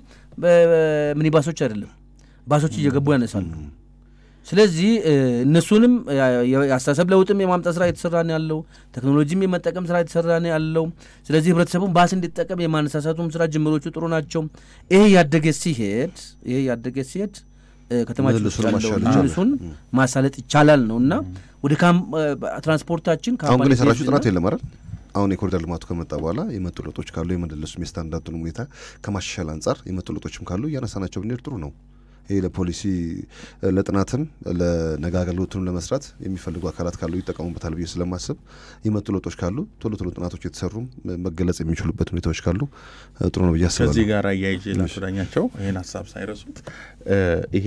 ሚኒባሶች አይደለም፣ ባሶች እየገቡ ያነሳሉ። ስለዚህ እነሱንም የአስተሳሰብ ለውጥም የማምጣት ስራ የተሰራ ነው ያለው። ቴክኖሎጂም የመጠቀም ስራ የተሰራ ነው ያለው። ስለዚህ ህብረተሰቡን ባስ እንዲጠቀም የማነሳሳቱም ስራ ጅምሮቹ ጥሩ ናቸው። ይሄ ያደገ ሲሄድ ይሄ ያደገ ሲሄድ ከተማችን ውስጥ ያለውን ምልሱን ማሳለጥ ይቻላል ነው እና ወደ ትራንስፖርታችን አሁን ግን የሰራችሁ ጥናት የለም አይደል? አሁን የኮሪደር ልማቱ ከመጣ በኋላ የመጡ ለውጦች ካሉ የመደለሱም የስታንዳርዱን ሁኔታ ከማሻሻል አንጻር የመጡ ለውጦችም ካሉ እያነሳናቸው ብንሄድ ጥሩ ነው። ይህ ለፖሊሲ ለጥናትም ለነገ አገልግሎቱንም ለመስራት የሚፈልጉ አካላት ካሉ ይጠቀሙበታል ብዬ ስለማስብ የመጡ ለውጦች ካሉ ቶሎ ቶሎ ጥናቶች የተሰሩም መገለጽ የሚችሉበት ሁኔታዎች ካሉ ጥሩ ነው ብዬ አስባለሁ። ከዚህ ጋር አያይዤ ላስዳኛቸው ይህን ሀሳብ ሳይረሱት ይሄ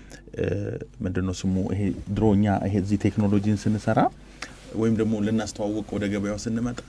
ምንድን ነው ስሙ ይሄ ድሮኛ ይሄ እዚህ ቴክኖሎጂን ስንሰራ ወይም ደግሞ ልናስተዋውቅ ወደ ገበያው ስንመጣ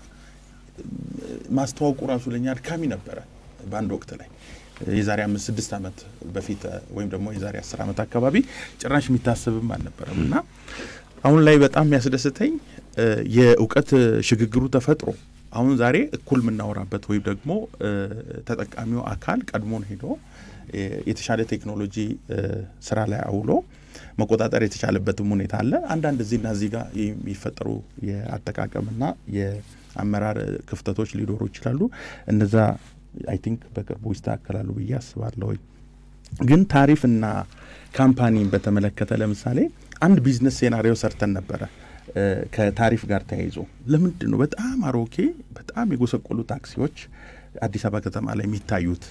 ማስተዋወቁ ራሱ ለኛ አድካሚ ነበረ በአንድ ወቅት ላይ የዛሬ አምስት ስድስት ዓመት በፊት ወይም ደግሞ የዛሬ አስር ዓመት አካባቢ ጭራሽ የሚታሰብም አልነበረም እና አሁን ላይ በጣም የሚያስደስተኝ የእውቀት ሽግግሩ ተፈጥሮ አሁን ዛሬ እኩል የምናወራበት ወይም ደግሞ ተጠቃሚው አካል ቀድሞን ሄዶ የተሻለ ቴክኖሎጂ ስራ ላይ አውሎ መቆጣጠር የተቻለበትም ሁኔታ አለ። አንዳንድ እዚህና እዚህ ጋር የሚፈጠሩ የአጠቃቀምና የአመራር ክፍተቶች ሊኖሩ ይችላሉ። እነዛ አይ ቲንክ በቅርቡ ይስተካከላሉ ብዬ አስባለሁ። ግን ታሪፍና ካምፓኒን በተመለከተ ለምሳሌ አንድ ቢዝነስ ሴናሪዮ ሰርተን ነበረ ከታሪፍ ጋር ተያይዞ ለምንድን ነው በጣም አሮጌ በጣም የጎሰቆሉ ታክሲዎች አዲስ አበባ ከተማ ላይ የሚታዩት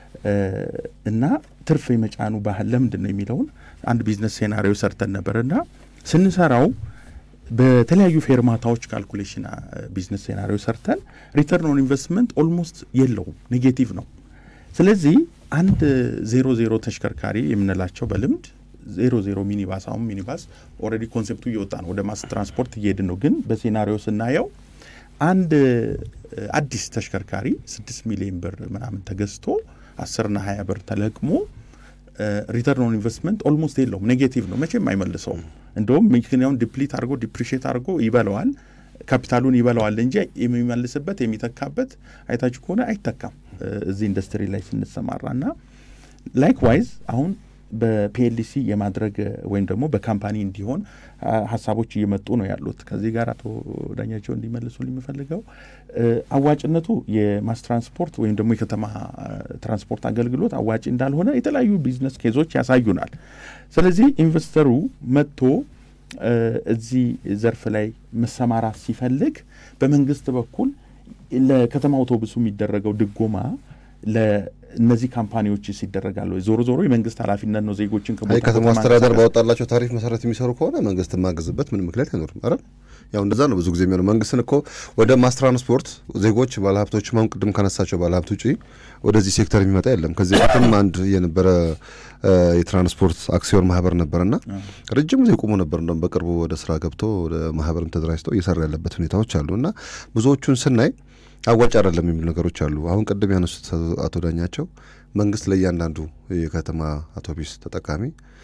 እና ትርፍ የመጫኑ ባህል ለምንድን ነው የሚለውን አንድ ቢዝነስ ሴናሪዮ ሰርተን ነበር እና ስንሰራው በተለያዩ ፌርማታዎች ካልኩሌሽን ቢዝነስ ሴናሪዮ ሰርተን ሪተርን ኦን ኢንቨስትመንት ኦልሞስት የለውም፣ ኔጌቲቭ ነው። ስለዚህ አንድ ዜሮ ዜሮ ተሽከርካሪ የምንላቸው በልምድ ዜሮ ዜሮ ሚኒባስ አሁን ሚኒባስ ኦልሬዲ ኮንሴፕቱ እየወጣ ነው፣ ወደ ማስ ትራንስፖርት እየሄድን ነው። ግን በሴናሪዮ ስናየው አንድ አዲስ ተሽከርካሪ ስድስት ሚሊዮን ብር ምናምን ተገዝቶ አስርና ሀያ ብር ተለቅሞ ሪተርን ኦን ኢንቨስትመንት ኦልሞስት የለውም፣ ኔጌቲቭ ነው። መቼም አይመልሰውም። እንደውም መኪናውን ዲፕሊት አድርጎ ዲፕሪሽት አድርጎ ይበለዋል፣ ካፒታሉን ይበለዋል እንጂ የሚመልስበት የሚተካበት አይታችሁ ከሆነ አይተካም። እዚህ ኢንዱስትሪ ላይ ስንሰማራ እና ላይክዋይዝ አሁን በፒኤልሲ የማድረግ ወይም ደግሞ በካምፓኒ እንዲሆን ሀሳቦች እየመጡ ነው ያሉት። ከዚህ ጋር አቶ ዳኛቸው እንዲመልሱ የሚፈልገው አዋጭነቱ የማስ ትራንስፖርት ወይም ደግሞ የከተማ ትራንስፖርት አገልግሎት አዋጭ እንዳልሆነ የተለያዩ ቢዝነስ ኬዞች ያሳዩናል። ስለዚህ ኢንቨስተሩ መጥቶ እዚህ ዘርፍ ላይ መሰማራት ሲፈልግ በመንግስት በኩል ለከተማ አውቶቡሱ የሚደረገው ድጎማ እነዚህ ካምፓኒዎች ይደረጋሉ። ዞሮ ዞሮ የመንግስት ኃላፊነት ነው ዜጎችን አይ ከተማ አስተዳደር ባወጣላቸው ታሪፍ መሰረት የሚሰሩ ከሆነ መንግስት የማገዝበት ምን ምክንያት አይኖርም። አረ ያው እንደዛ ነው ብዙ ጊዜ የሚሆነው። መንግስትን እኮ ወደ ማስ ትራንስፖርት ዜጎች ባለሀብቶች አሁን ቅድም ካነሳቸው ባለሀብት ውጪ ወደዚህ ሴክተር የሚመጣ የለም። ከዚህ በፊትም አንድ የነበረ የትራንስፖርት አክሲዮን ማህበር ነበርና ረጅም ጊዜ ቆሞ ነበር። እንደውም በቅርቡ ወደ ስራ ገብቶ ወደ ማህበርም ተደራጅተው እየሰራ ያለበት ሁኔታዎች አሉ እና ብዙዎቹን ስናይ አዋጭ አይደለም የሚሉ ነገሮች አሉ። አሁን ቅድም ያነሱት አቶ ዳኛቸው መንግስት ለእያንዳንዱ የከተማ አውቶቡስ ተጠቃሚ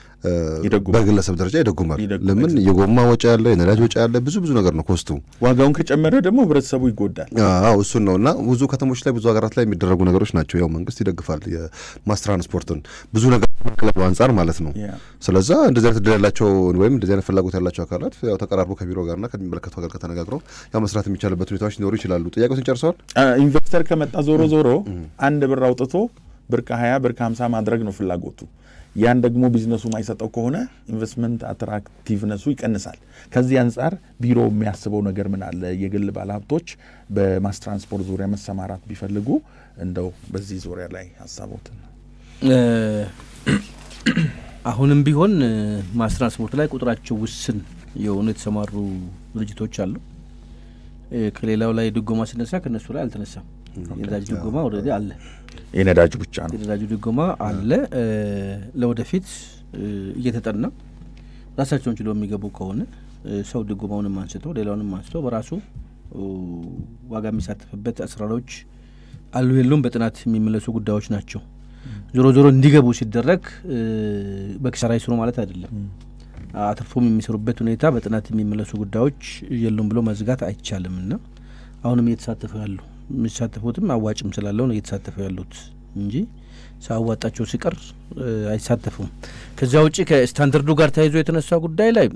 በግለሰብ ደረጃ ይደጉማል። ለምን የጎማ ወጪ ያለ፣ የነዳጅ ወጪ ያለ፣ ብዙ ብዙ ነገር ነው ኮስቱ። ዋጋውን ከጨመረ ደግሞ ህብረተሰቡ ይጎዳል። አዎ እሱን ነው እና ብዙ ከተሞች ላይ ብዙ ሀገራት ላይ የሚደረጉ ነገሮች ናቸው። ያው መንግስት ይደግፋል የማስ ትራንስፖርትን ብዙ ነገር ክለቡ አንጻር ማለት ነው። ስለዛ እንደዚህ አይነት እድል ያላቸው ወይም እንደዚህ አይነት ፍላጎት ያላቸው አካላት ያው ተቀራርቦ ከቢሮ ጋርና ከሚመለከተው ጋር ከተነጋግረው ያው መስራት የሚቻልበት ሁኔታዎች ሊኖሩ ይችላሉ። ጥያቄዎችን ጨርሰዋል። ኢንቨስተር ከመጣ ዞሮ ዞሮ አንድ ብር አውጥቶ ብር ከሀያ ብር ከሀምሳ ማድረግ ነው ፍላጎቱ። ያን ደግሞ ቢዝነሱ ማይሰጠው ከሆነ ኢንቨስትመንት አትራክቲቭነሱ ይቀንሳል። ከዚህ አንጻር ቢሮ የሚያስበው ነገር ምን አለ? የግል ባለሀብቶች በማስ ትራንስፖርት ዙሪያ መሰማራት ቢፈልጉ እንደው በዚህ ዙሪያ ላይ ሀሳቦትን አሁንም ቢሆን ማስ ትራንስፖርት ላይ ቁጥራቸው ውስን የሆኑ የተሰማሩ ድርጅቶች አሉ። ከሌላው ላይ ድጎማ ሲነሳ ከእነሱ ላይ አልተነሳም። የነዳጅ ድጎማ ኦልሬዲ አለ። የነዳጅ ብቻ ነው። የነዳጁ ድጎማ አለ። ለወደፊት እየተጠና ራሳቸውን ችሎ የሚገቡ ከሆነ ሰው ድጎማውንም አንስቶ ሌላውንም አንስቶ በራሱ ዋጋ የሚሳተፍበት አሰራሮች አሉ የሉም በጥናት የሚመለሱ ጉዳዮች ናቸው። ዞሮ ዞሮ እንዲገቡ ሲደረግ በኪሳራ ይስሩ ማለት አይደለም። አትርፎም የሚሰሩበት ሁኔታ በጥናት የሚመለሱ ጉዳዮች የሉም ብሎ መዝጋት አይቻልም እና አሁንም እየተሳተፉ ያሉ የሚሳተፉትም አዋጭም ስላለው ነው እየተሳተፉ ያሉት እንጂ ሳያዋጣቸው ሲቀር አይሳተፉም። ከዚያ ውጭ ከስታንዳርዱ ጋር ተያይዞ የተነሳ ጉዳይ ላይ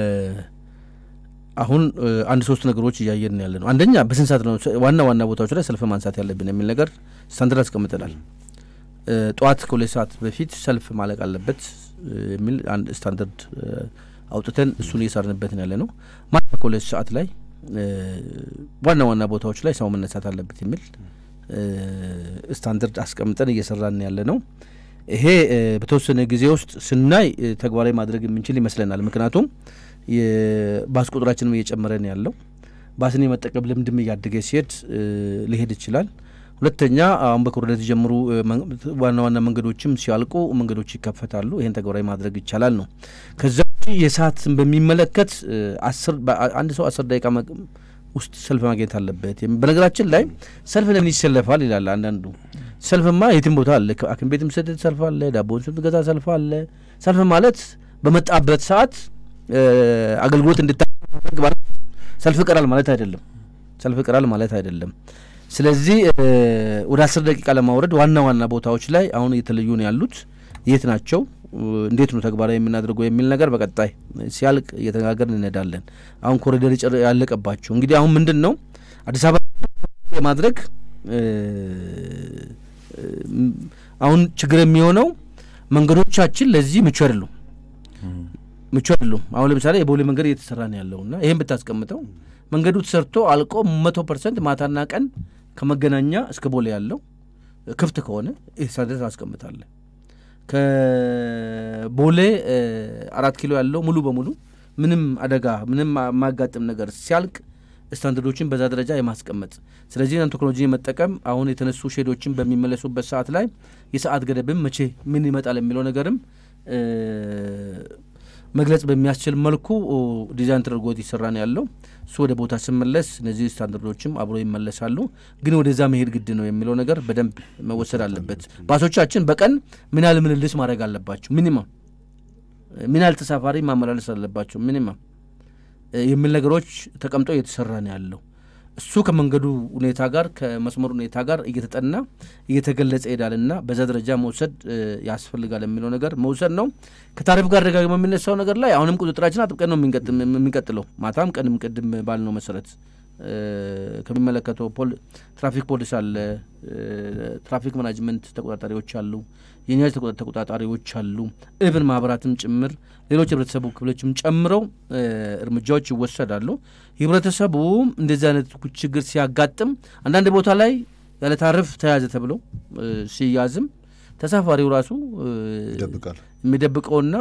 አሁን አንድ ሶስት ነገሮች እያየን ያለ ነው። አንደኛ በስንት ሰዓት ነው ዋና ዋና ቦታዎች ላይ ሰልፍ ማንሳት ያለብን የሚል ነገር ስታንዳርድ አስቀምጠናል። ጠዋት ከሁለት ሰዓት በፊት ሰልፍ ማለቅ አለበት የሚል አንድ ስታንዳርድ አውጥተን እሱን እየሰራንበት ያለ ነው። ማታ ከሁለት ሰዓት ላይ ዋና ዋና ቦታዎች ላይ ሰው መነሳት አለበት የሚል ስታንዳርድ አስቀምጠን እየሰራን ያለ ነው። ይሄ በተወሰነ ጊዜ ውስጥ ስናይ ተግባራዊ ማድረግ የምንችል ይመስለናል። ምክንያቱም የባስ ቁጥራችንም እየጨመረን ያለው ባስን የመጠቀም ልምድም እያደገ ሲሄድ ሊሄድ ይችላል። ሁለተኛ አሁን በኮሪደር የተጀመሩ ዋና ዋና መንገዶችም ሲያልቁ መንገዶች ይከፈታሉ። ይህን ተግባራዊ ማድረግ ይቻላል ነው። ከዛ ውጭ የሰዓትን በሚመለከት አንድ ሰው አስር ደቂቃ ውስጥ ሰልፍ ማግኘት አለበት። በነገራችን ላይ ሰልፍ ለምን ይሰለፋል ይላል አንዳንዱ። ሰልፍማ የትም ቦታ አለ። ሐኪም ቤትም ስትሄድ ሰልፍ አለ። ዳቦን ስትገዛ ሰልፍ አለ። ሰልፍ ማለት በመጣበት ሰዓት አገልግሎት እንድታደርግ ሰልፍ ይቀራል ማለት አይደለም። ሰልፍ ይቀራል ማለት አይደለም። ስለዚህ ወደ አስር ደቂቃ ለማውረድ ዋና ዋና ቦታዎች ላይ አሁን እየተለዩ ነው ያሉት። የት ናቸው? እንዴት ነው ተግባራዊ የምናደርገው የሚል ነገር በቀጣይ ሲያልቅ እየተነጋገርን እንሄዳለን። አሁን ኮሪደር ያለቀባቸው እንግዲህ አሁን ምንድን ነው አዲስ አበባ የማድረግ አሁን ችግር የሚሆነው መንገዶቻችን ለዚህ ምቹ አይደሉም ምቹ አይደሉም። አሁን ለምሳሌ የቦሌ መንገድ እየተሰራ ነው ያለው እና ይህን ብታስቀምጠው መንገዱ ተሰርቶ አልቆ መቶ ፐርሰንት ማታና ቀን ከመገናኛ እስከ ቦሌ ያለው ክፍት ከሆነ ይህ ስታንዳርድ ታስቀምጣለህ። ከቦሌ አራት ኪሎ ያለው ሙሉ በሙሉ ምንም አደጋ ምንም የማያጋጥም ነገር ሲያልቅ ስታንዳርዶችን በዛ ደረጃ የማስቀመጥ ስለዚህ ቴክኖሎጂ የመጠቀም አሁን የተነሱ ሼዶችን በሚመለሱበት ሰዓት ላይ የሰዓት ገደብም መቼ ምን ይመጣል የሚለው ነገርም መግለጽ በሚያስችል መልኩ ዲዛይን ተደርጎ ይሰራ ነው ያለው። እሱ ወደ ቦታ ስመለስ እነዚህ ስታንዳርዶችም አብሮ ይመለሳሉ። ግን ወደዛ መሄድ ግድ ነው የሚለው ነገር በደንብ መወሰድ አለበት። ባሶቻችን በቀን ምን ያህል ምልልስ ማድረግ አለባቸው? ሚኒመም ምን ያህል ተሳፋሪ ማመላለስ አለባቸው? ሚኒመም የሚል ነገሮች ተቀምጦ እየተሰራ ነው ያለው። እሱ ከመንገዱ ሁኔታ ጋር ከመስመሩ ሁኔታ ጋር እየተጠና እየተገለጸ ይሄዳልና በዛ ደረጃ መውሰድ ያስፈልጋል የሚለው ነገር መውሰድ ነው። ከታሪፍ ጋር ደጋግሞ የሚነሳው ነገር ላይ አሁንም ቁጥጥራችን አጥብቀን ነው የሚቀጥለው። ማታም ቀንም ቅድም ባልነው መሰረት ከሚመለከተው ትራፊክ ፖሊስ አለ፣ ትራፊክ ማናጅመንት ተቆጣጣሪዎች አሉ፣ የነዳጅ ተቆጣጣሪዎች አሉ፣ እብን ማህበራትም ጭምር ሌሎች የህብረተሰቡ ክፍሎችም ጨምረው እርምጃዎች ይወሰዳሉ። ህብረተሰቡ እንደዚህ አይነት ችግር ሲያጋጥም አንዳንድ ቦታ ላይ ያለ ታሪፍ ተያዘ ተብሎ ሲያዝም ተሳፋሪው ራሱ የሚደብቀውና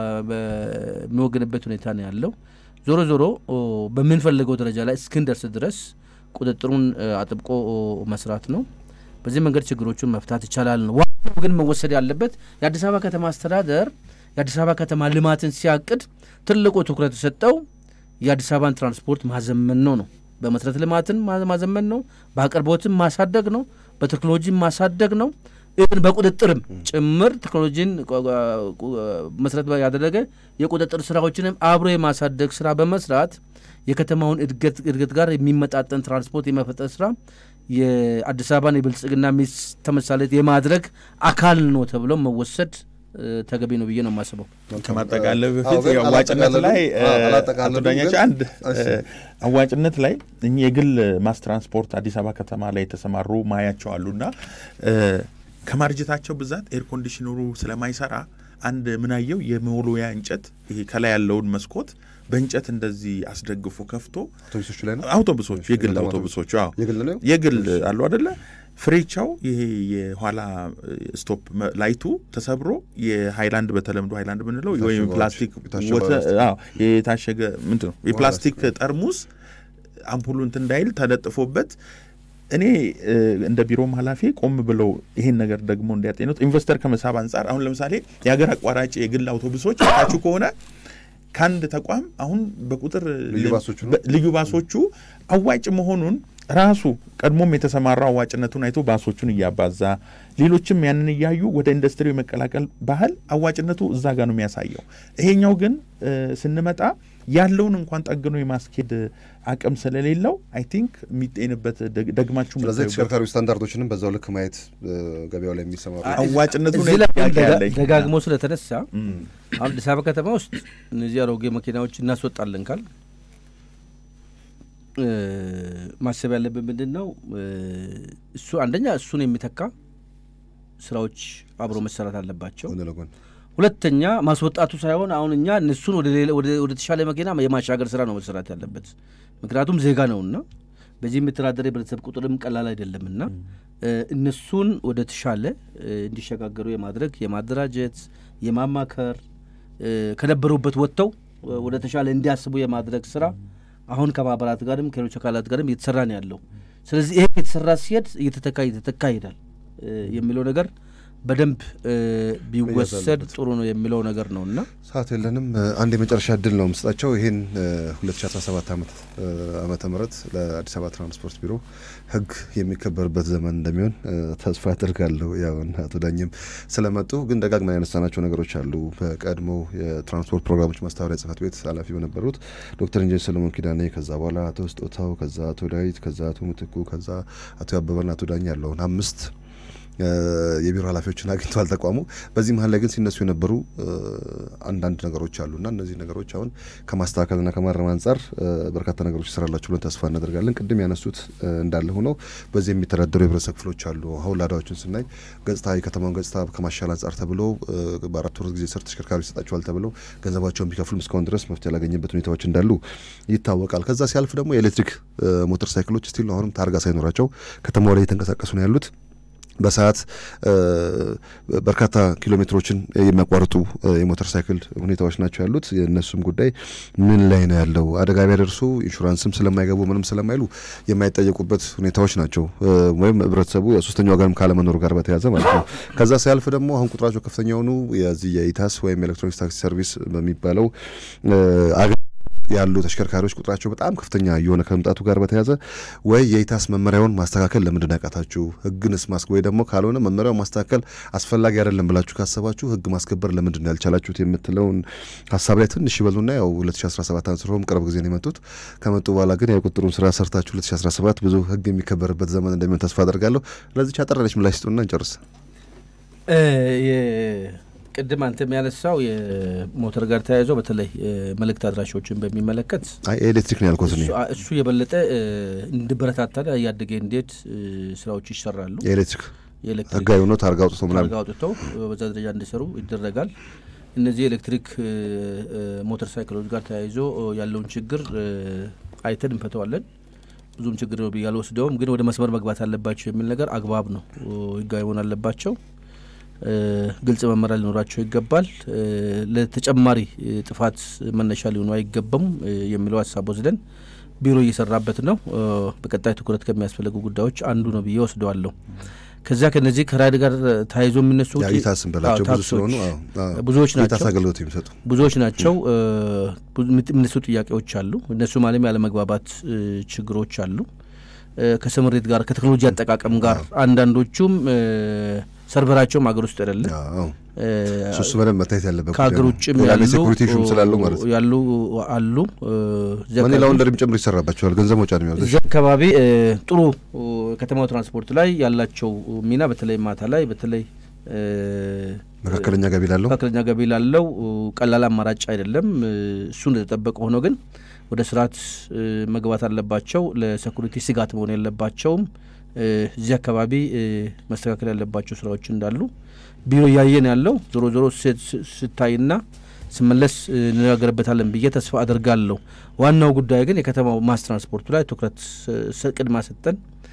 የሚወግንበት ሁኔታ ነው ያለው። ዞሮ ዞሮ በምንፈልገው ደረጃ ላይ እስክንደርስ ድረስ ቁጥጥሩን አጥብቆ መስራት ነው። በዚህ መንገድ ችግሮቹን መፍታት ይቻላል ነው። ዋናው ግን መወሰድ ያለበት የአዲስ አበባ ከተማ አስተዳደር የአዲስ አበባ ከተማ ልማትን ሲያቅድ ትልቁ ትኩረት የሰጠው የአዲስ አበባን ትራንስፖርት ማዘመን ነው ነው በመሰረተ ልማትን ማዘመን ነው፣ በአቅርቦትም ማሳደግ ነው፣ በቴክኖሎጂም ማሳደግ ነው። ይህን በቁጥጥርም ጭምር ቴክኖሎጂን መሰረት ያደረገ የቁጥጥር ስራዎችንም አብሮ የማሳደግ ስራ በመስራት የከተማውን እድገት እድገት ጋር የሚመጣጠን ትራንስፖርት የመፈጠር ስራ የአዲስ አበባን የብልጽግና ሚስ ተመሳሌት የማድረግ አካል ነው ተብሎ መወሰድ ተገቢ ነው ብዬ ነው የማስበው። ከማጠቃለል በፊት አዋጭነት ላይ አቶ ዳኛቸው አንድ አዋጭነት ላይ እኚህ የግል ማስ ትራንስፖርት አዲስ አበባ ከተማ ላይ የተሰማሩ ማያቸው አሉና ከማርጀታቸው ብዛት ኤር ኮንዲሽነሩ ስለማይሰራ አንድ ምናየው የመወልወያ እንጨት ይሄ ከላይ ያለውን መስኮት በእንጨት እንደዚህ አስደግፎ ከፍቶ አውቶቡሶቹ ላይ ነው አውቶቡሶቹ የግል አውቶቡሶቹ አዎ የግል ነው የግል አሉ አደለ ፍሬቻው ይሄ የኋላ ስቶፕ ላይቱ ተሰብሮ የሃይላንድ በተለምዶ ሃይላንድ ምንለው ወይም ፕላስቲክ የታሸገ ምንድን ነው የፕላስቲክ ጠርሙስ አምፑሉ እንትን እንዳይል ተለጥፎበት እኔ እንደ ቢሮም ኃላፊ ቆም ብለው ይሄን ነገር ደግሞ እንዲያጤኑት ኢንቨስተር ከመሳብ አንጻር አሁን ለምሳሌ የሀገር አቋራጭ የግል አውቶቡሶች ታችሁ ከሆነ ከአንድ ተቋም አሁን በቁጥር ልዩ ባሶቹ አዋጭ መሆኑን ራሱ ቀድሞም የተሰማራው አዋጭነቱን አይቶ ባሶቹን እያባዛ ሌሎችም ያንን እያዩ ወደ ኢንዱስትሪው የመቀላቀል ባህል አዋጭነቱ እዛ ጋር ነው የሚያሳየው። ይሄኛው ግን ስንመጣ ያለውን እንኳን ጠግኖ የማስኬድ አቅም ስለሌለው አይ ቲንክ የሚጤንበት ደግማችሁ ስለዚህ ተሽከርካሪ ስታንዳርዶችንም በዛው ልክ ማየት ገበያው ላይ የሚሰማሩ አዋጭነቱ ደጋግሞ ስለተነሳ አሁን አዲስ አበባ ከተማ ውስጥ እነዚህ አሮጌ መኪናዎች እናስወጣለን ካል ማሰብ ያለብን ምንድን ነው? እሱ አንደኛ እሱን የሚተካ ስራዎች አብሮ መሰራት አለባቸው። ሁለተኛ ማስወጣቱ ሳይሆን አሁን እኛ እነሱን ወደ ተሻለ መኪና የማሻገር ስራ ነው መሰራት ያለበት። ምክንያቱም ዜጋ ነውና በዚህ የሚተዳደር የህብረተሰብ ቁጥርም ቀላል አይደለምና እነሱን ወደ ተሻለ እንዲሸጋገሩ የማድረግ የማደራጀት፣ የማማከር ከነበሩበት ወጥተው ወደ ተሻለ እንዲያስቡ የማድረግ ስራ አሁን ከማህበራት ጋርም ከሌሎች አካላት ጋርም እየተሰራ ነው ያለው። ስለዚህ ይሄ የተሰራ ሲሄድ እየተተካ እየተተካ ይሄዳል የሚለው ነገር በደንብ ቢወሰድ ጥሩ ነው የሚለው ነገር ነው እና ሰዓት የለንም። አንድ የመጨረሻ እድል ነው ምስጣቸው ይህን 2017 ዓመተ ምህረት ለአዲስ አበባ ትራንስፖርት ቢሮ ህግ የሚከበርበት ዘመን እንደሚሆን ተስፋ አድርጋለሁ። ያው አቶ ዳኝም ስለመጡ ግን ደጋግመን ያነሳናቸው ነገሮች አሉ። በቀድሞ የትራንስፖርት ፕሮግራሞች ማስተባበሪያ ጽህፈት ቤት ኃላፊ በነበሩት ዶክተር ኢንጂነር ሰለሞን ኪዳኔ፣ ከዛ በኋላ አቶ ስጦታው፣ ከዛ አቶ ዳዊት፣ ከዛ አቶ ምትኩ፣ ከዛ አቶ ያበበና አቶ ዳኝ ያለውን አምስት የቢሮ ኃላፊዎችን አግኝተዋል ተቋሙ። በዚህ መሀል ላይ ግን ሲነሱ የነበሩ አንዳንድ ነገሮች አሉና እነዚህ ነገሮች አሁን ከማስተካከልና ከማረም አንጻር በርካታ ነገሮች ይሰራላቸው ብለን ተስፋ እናደርጋለን። ቅድም ያነሱት እንዳለ ሆነው በዚህ የሚተዳደሩ የህብረተሰብ ክፍሎች አሉ። አሁን ላዳዎችን ስናይ ገጽታ የከተማውን ገጽታ ከማሻል አንጻር ተብሎ በአራት ወር ጊዜ ስር ተሽከርካሪ ይሰጣቸዋል ተብለው ገንዘባቸውን ቢከፍሉም እስካሁን ድረስ መፍትሄ ያላገኘበት ሁኔታዎች እንዳሉ ይታወቃል። ከዛ ሲያልፍ ደግሞ የኤሌክትሪክ ሞተር ሳይክሎች ስቲል አሁንም ታርጋ ሳይኖራቸው ከተማው ላይ እየተንቀሳቀሱ ነው ያሉት በሰዓት በርካታ ኪሎ ሜትሮችን የሚያቋርጡ የሞተር ሳይክል ሁኔታዎች ናቸው ያሉት። የእነሱም ጉዳይ ምን ላይ ነው ያለው? አደጋ ቢያደርሱ ኢንሹራንስም ስለማይገቡ ምንም ስለማይሉ የማይጠየቁበት ሁኔታዎች ናቸው። ወይም ህብረተሰቡ የሶስተኛው ወገንም ካለመኖሩ ጋር በተያያዘ ማለት ነው። ከዛ ሲያልፍ ደግሞ አሁን ቁጥራቸው ከፍተኛ የሆኑ የዚህ የኢታስ ወይም ኤሌክትሮኒክስ ታክሲ ሰርቪስ በሚባለው ያሉ ተሽከርካሪዎች ቁጥራቸው በጣም ከፍተኛ እየሆነ ከመምጣቱ ጋር በተያያዘ ወይ የኢታስ መመሪያውን ማስተካከል ለምንድን ነው ያቃታችሁ? ህግንስ ማስ ወይ ደግሞ ካልሆነ መመሪያውን ማስተካከል አስፈላጊ አይደለም ብላችሁ ካሰባችሁ ህግ ማስከበር ለምንድን ነው ያልቻላችሁት የምትለውን ሀሳብ ላይ ትንሽ ይበሉና ያው 2017 አንስሮም ቅርብ ጊዜ ነው የመጡት። ከመጡ በኋላ ግን የቁጥሩን ስራ ሰርታችሁ 2017 ብዙ ህግ የሚከበርበት ዘመን እንደሚሆን ተስፋ አደርጋለሁ። ለዚች አጠራለች ምላሽ ስጡና እንጨርስ። ቅድም አንተ የሚያነሳው የሞተር ጋር ተያይዘው በተለይ መልእክት አድራሾችን በሚመለከት ኤሌክትሪክ ነው ያልኩት። እሱ የበለጠ እንዲበረታታ እያደገ እንዴት ስራዎች ይሰራሉ። የኤሌክትሪክ ህጋዊ ሆኖ ታርጋ አውጥቶ ምናምን ታርጋ አውጥተው በዛ ደረጃ እንዲሰሩ ይደረጋል። እነዚህ የኤሌክትሪክ ሞተር ሳይክሎች ጋር ተያይዞ ያለውን ችግር አይተን እንፈተዋለን። ብዙም ችግር ነው ብዬ አልወስደውም፣ ግን ወደ መስመር መግባት አለባቸው የሚል ነገር አግባብ ነው። ህጋዊ መሆን አለባቸው። ግልጽ መመሪያ ሊኖራቸው ይገባል። ለተጨማሪ ጥፋት መነሻ ሊሆኑ አይገባም የሚለው ሀሳብ ወስደን ቢሮ እየሰራበት ነው። በቀጣይ ትኩረት ከሚያስፈልጉ ጉዳዮች አንዱ ነው ብዬ ወስደዋለሁ። ከዚያ ከነዚህ ከራይድ ጋር ተያይዞ የሚነሱ ታስን በላቸው ብዙ ስለሆኑ ብዙዎች ናቸው አገልግሎት የሚሰጡ ብዙዎች ናቸው። የሚነሱ ጥያቄዎች አሉ። እነሱ ማለም ያለመግባባት ችግሮች አሉ። ከስምሪት ጋር ከቴክኖሎጂ አጠቃቀም ጋር አንዳንዶቹም ሰርቨራቸውም ሀገር ውስጥ አይደለም። እሱ በደንብ መታየት ያለበት ከሀገር ውጭም ሴኩሪቲ ሹም ስላለው ማለት ነው ያሉ አሉ። መኒ ላውንደሪም ጭምር ይሰራባቸዋል። ገንዘብ መውጫ ነው የሚያወጡት። እዚህ አካባቢ ጥሩ ከተማው ትራንስፖርት ላይ ያላቸው ሚና በተለይ ማታ ላይ በተለይ መካከለኛ ገቢ ላለው መካከለኛ ገቢ ላለው ቀላል አማራጭ አይደለም። እሱ እንደተጠበቀ ሆኖ ግን ወደ ስርዓት መግባት አለባቸው። ለሴኩሪቲ ስጋት መሆን የለባቸውም። እዚህ አካባቢ መስተካከል ያለባቸው ስራዎች እንዳሉ ቢሮ እያየን ያለው ዞሮ ዞሮ ስታይና ስመለስ እንነጋገርበታለን ብዬ ተስፋ አድርጋለሁ። ዋናው ጉዳይ ግን የከተማው ማስ ትራንስፖርቱ ላይ ትኩረት ቅድማ ሰጠን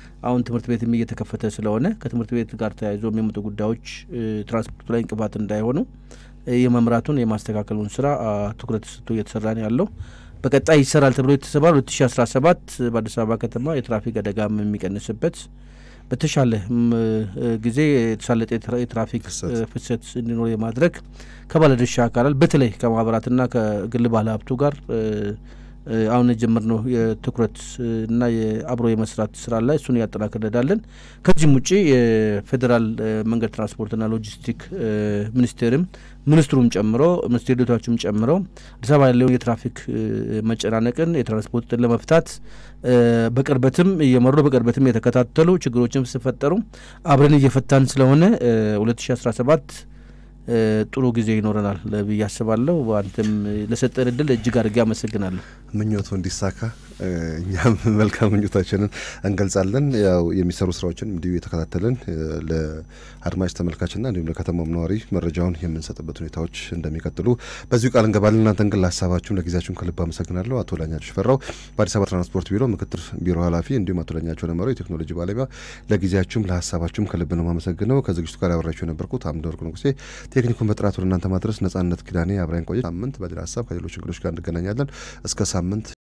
አሁን ትምህርት ቤትም እየተከፈተ ስለሆነ ከትምህርት ቤት ጋር ተያይዞ የሚመጡ ጉዳዮች ትራንስፖርቱ ላይ እንቅፋት እንዳይሆኑ የመምራቱን የማስተካከሉን ስራ ትኩረት ሰጥቶ እየተሰራ ነው ያለው። በቀጣይ ይሰራል ተብሎ የተሰባል 2017 በአዲስ አበባ ከተማ የትራፊክ አደጋም የሚቀንስበት በተሻለ ጊዜ የተሳለጠ የትራፊክ ፍሰት እንዲኖር የማድረግ ከባለድርሻ አካላት በተለይ ከማህበራትና ከግል ባለሀብቱ ጋር አሁን የጀመርነው የትኩረት እና የአብሮ የመስራት ስራ ላይ እሱን እያጠናክር እንሄዳለን። ከዚህም ውጭ የፌዴራል መንገድ ትራንስፖርትና ሎጂስቲክ ሚኒስቴርም ሚኒስትሩም ጨምሮ ሚኒስቴር ዴኤታዎችም ጨምሮ አዲስ አበባ ያለውን የትራፊክ መጨናነቅን የትራንስፖርትን ለመፍታት በቅርበትም እየመሩ በቅርበትም የተከታተሉ ችግሮችም ሲፈጠሩ አብረን እየፈታን ስለሆነ ሁለት ሺ አስራ ሰባት ጥሩ ጊዜ ይኖረናል ብዬ አስባለሁ። አንተም ለሰጠን እድል እጅግ አድርጌ አመሰግናለሁ። ምኞቱ እንዲሳካ እኛም መልካም ምኞታችንን እንገልጻለን። ያው የሚሰሩ ስራዎችን እንዲሁ የተከታተልን ለአድማጭ ተመልካችና እንዲሁም ለከተማው ነዋሪ መረጃውን የምንሰጥበት ሁኔታዎች እንደሚቀጥሉ በዚሁ ቃል እንገባለን። እናንተን ግን ለሀሳባችሁም ለጊዜያችሁም ከልብ አመሰግናለሁ። አቶ ላኛቸው ሽፈራው በአዲስ አበባ ትራንስፖርት ቢሮ ምክትል ቢሮ ኃላፊ፣ እንዲሁም አቶ ላኛቸው ለመረው የቴክኖሎጂ ባለሙያ፣ ለጊዜያችሁም ለሀሳባችሁም ከልብ ነው የማመሰግነው። ከዝግጅቱ ጋር ያበራችሁ የነበርኩት አምደ ወርቅ ንጉሴ፣ ቴክኒኩን በጥራት ወደ እናንተ ማድረስ ነጻነት ኪዳኔ አብራኝ ቆየች። ሳምንት በሌላ ሀሳብ ከሌሎች እንግዶች ጋር እንገናኛለን። እስከ ሳምንት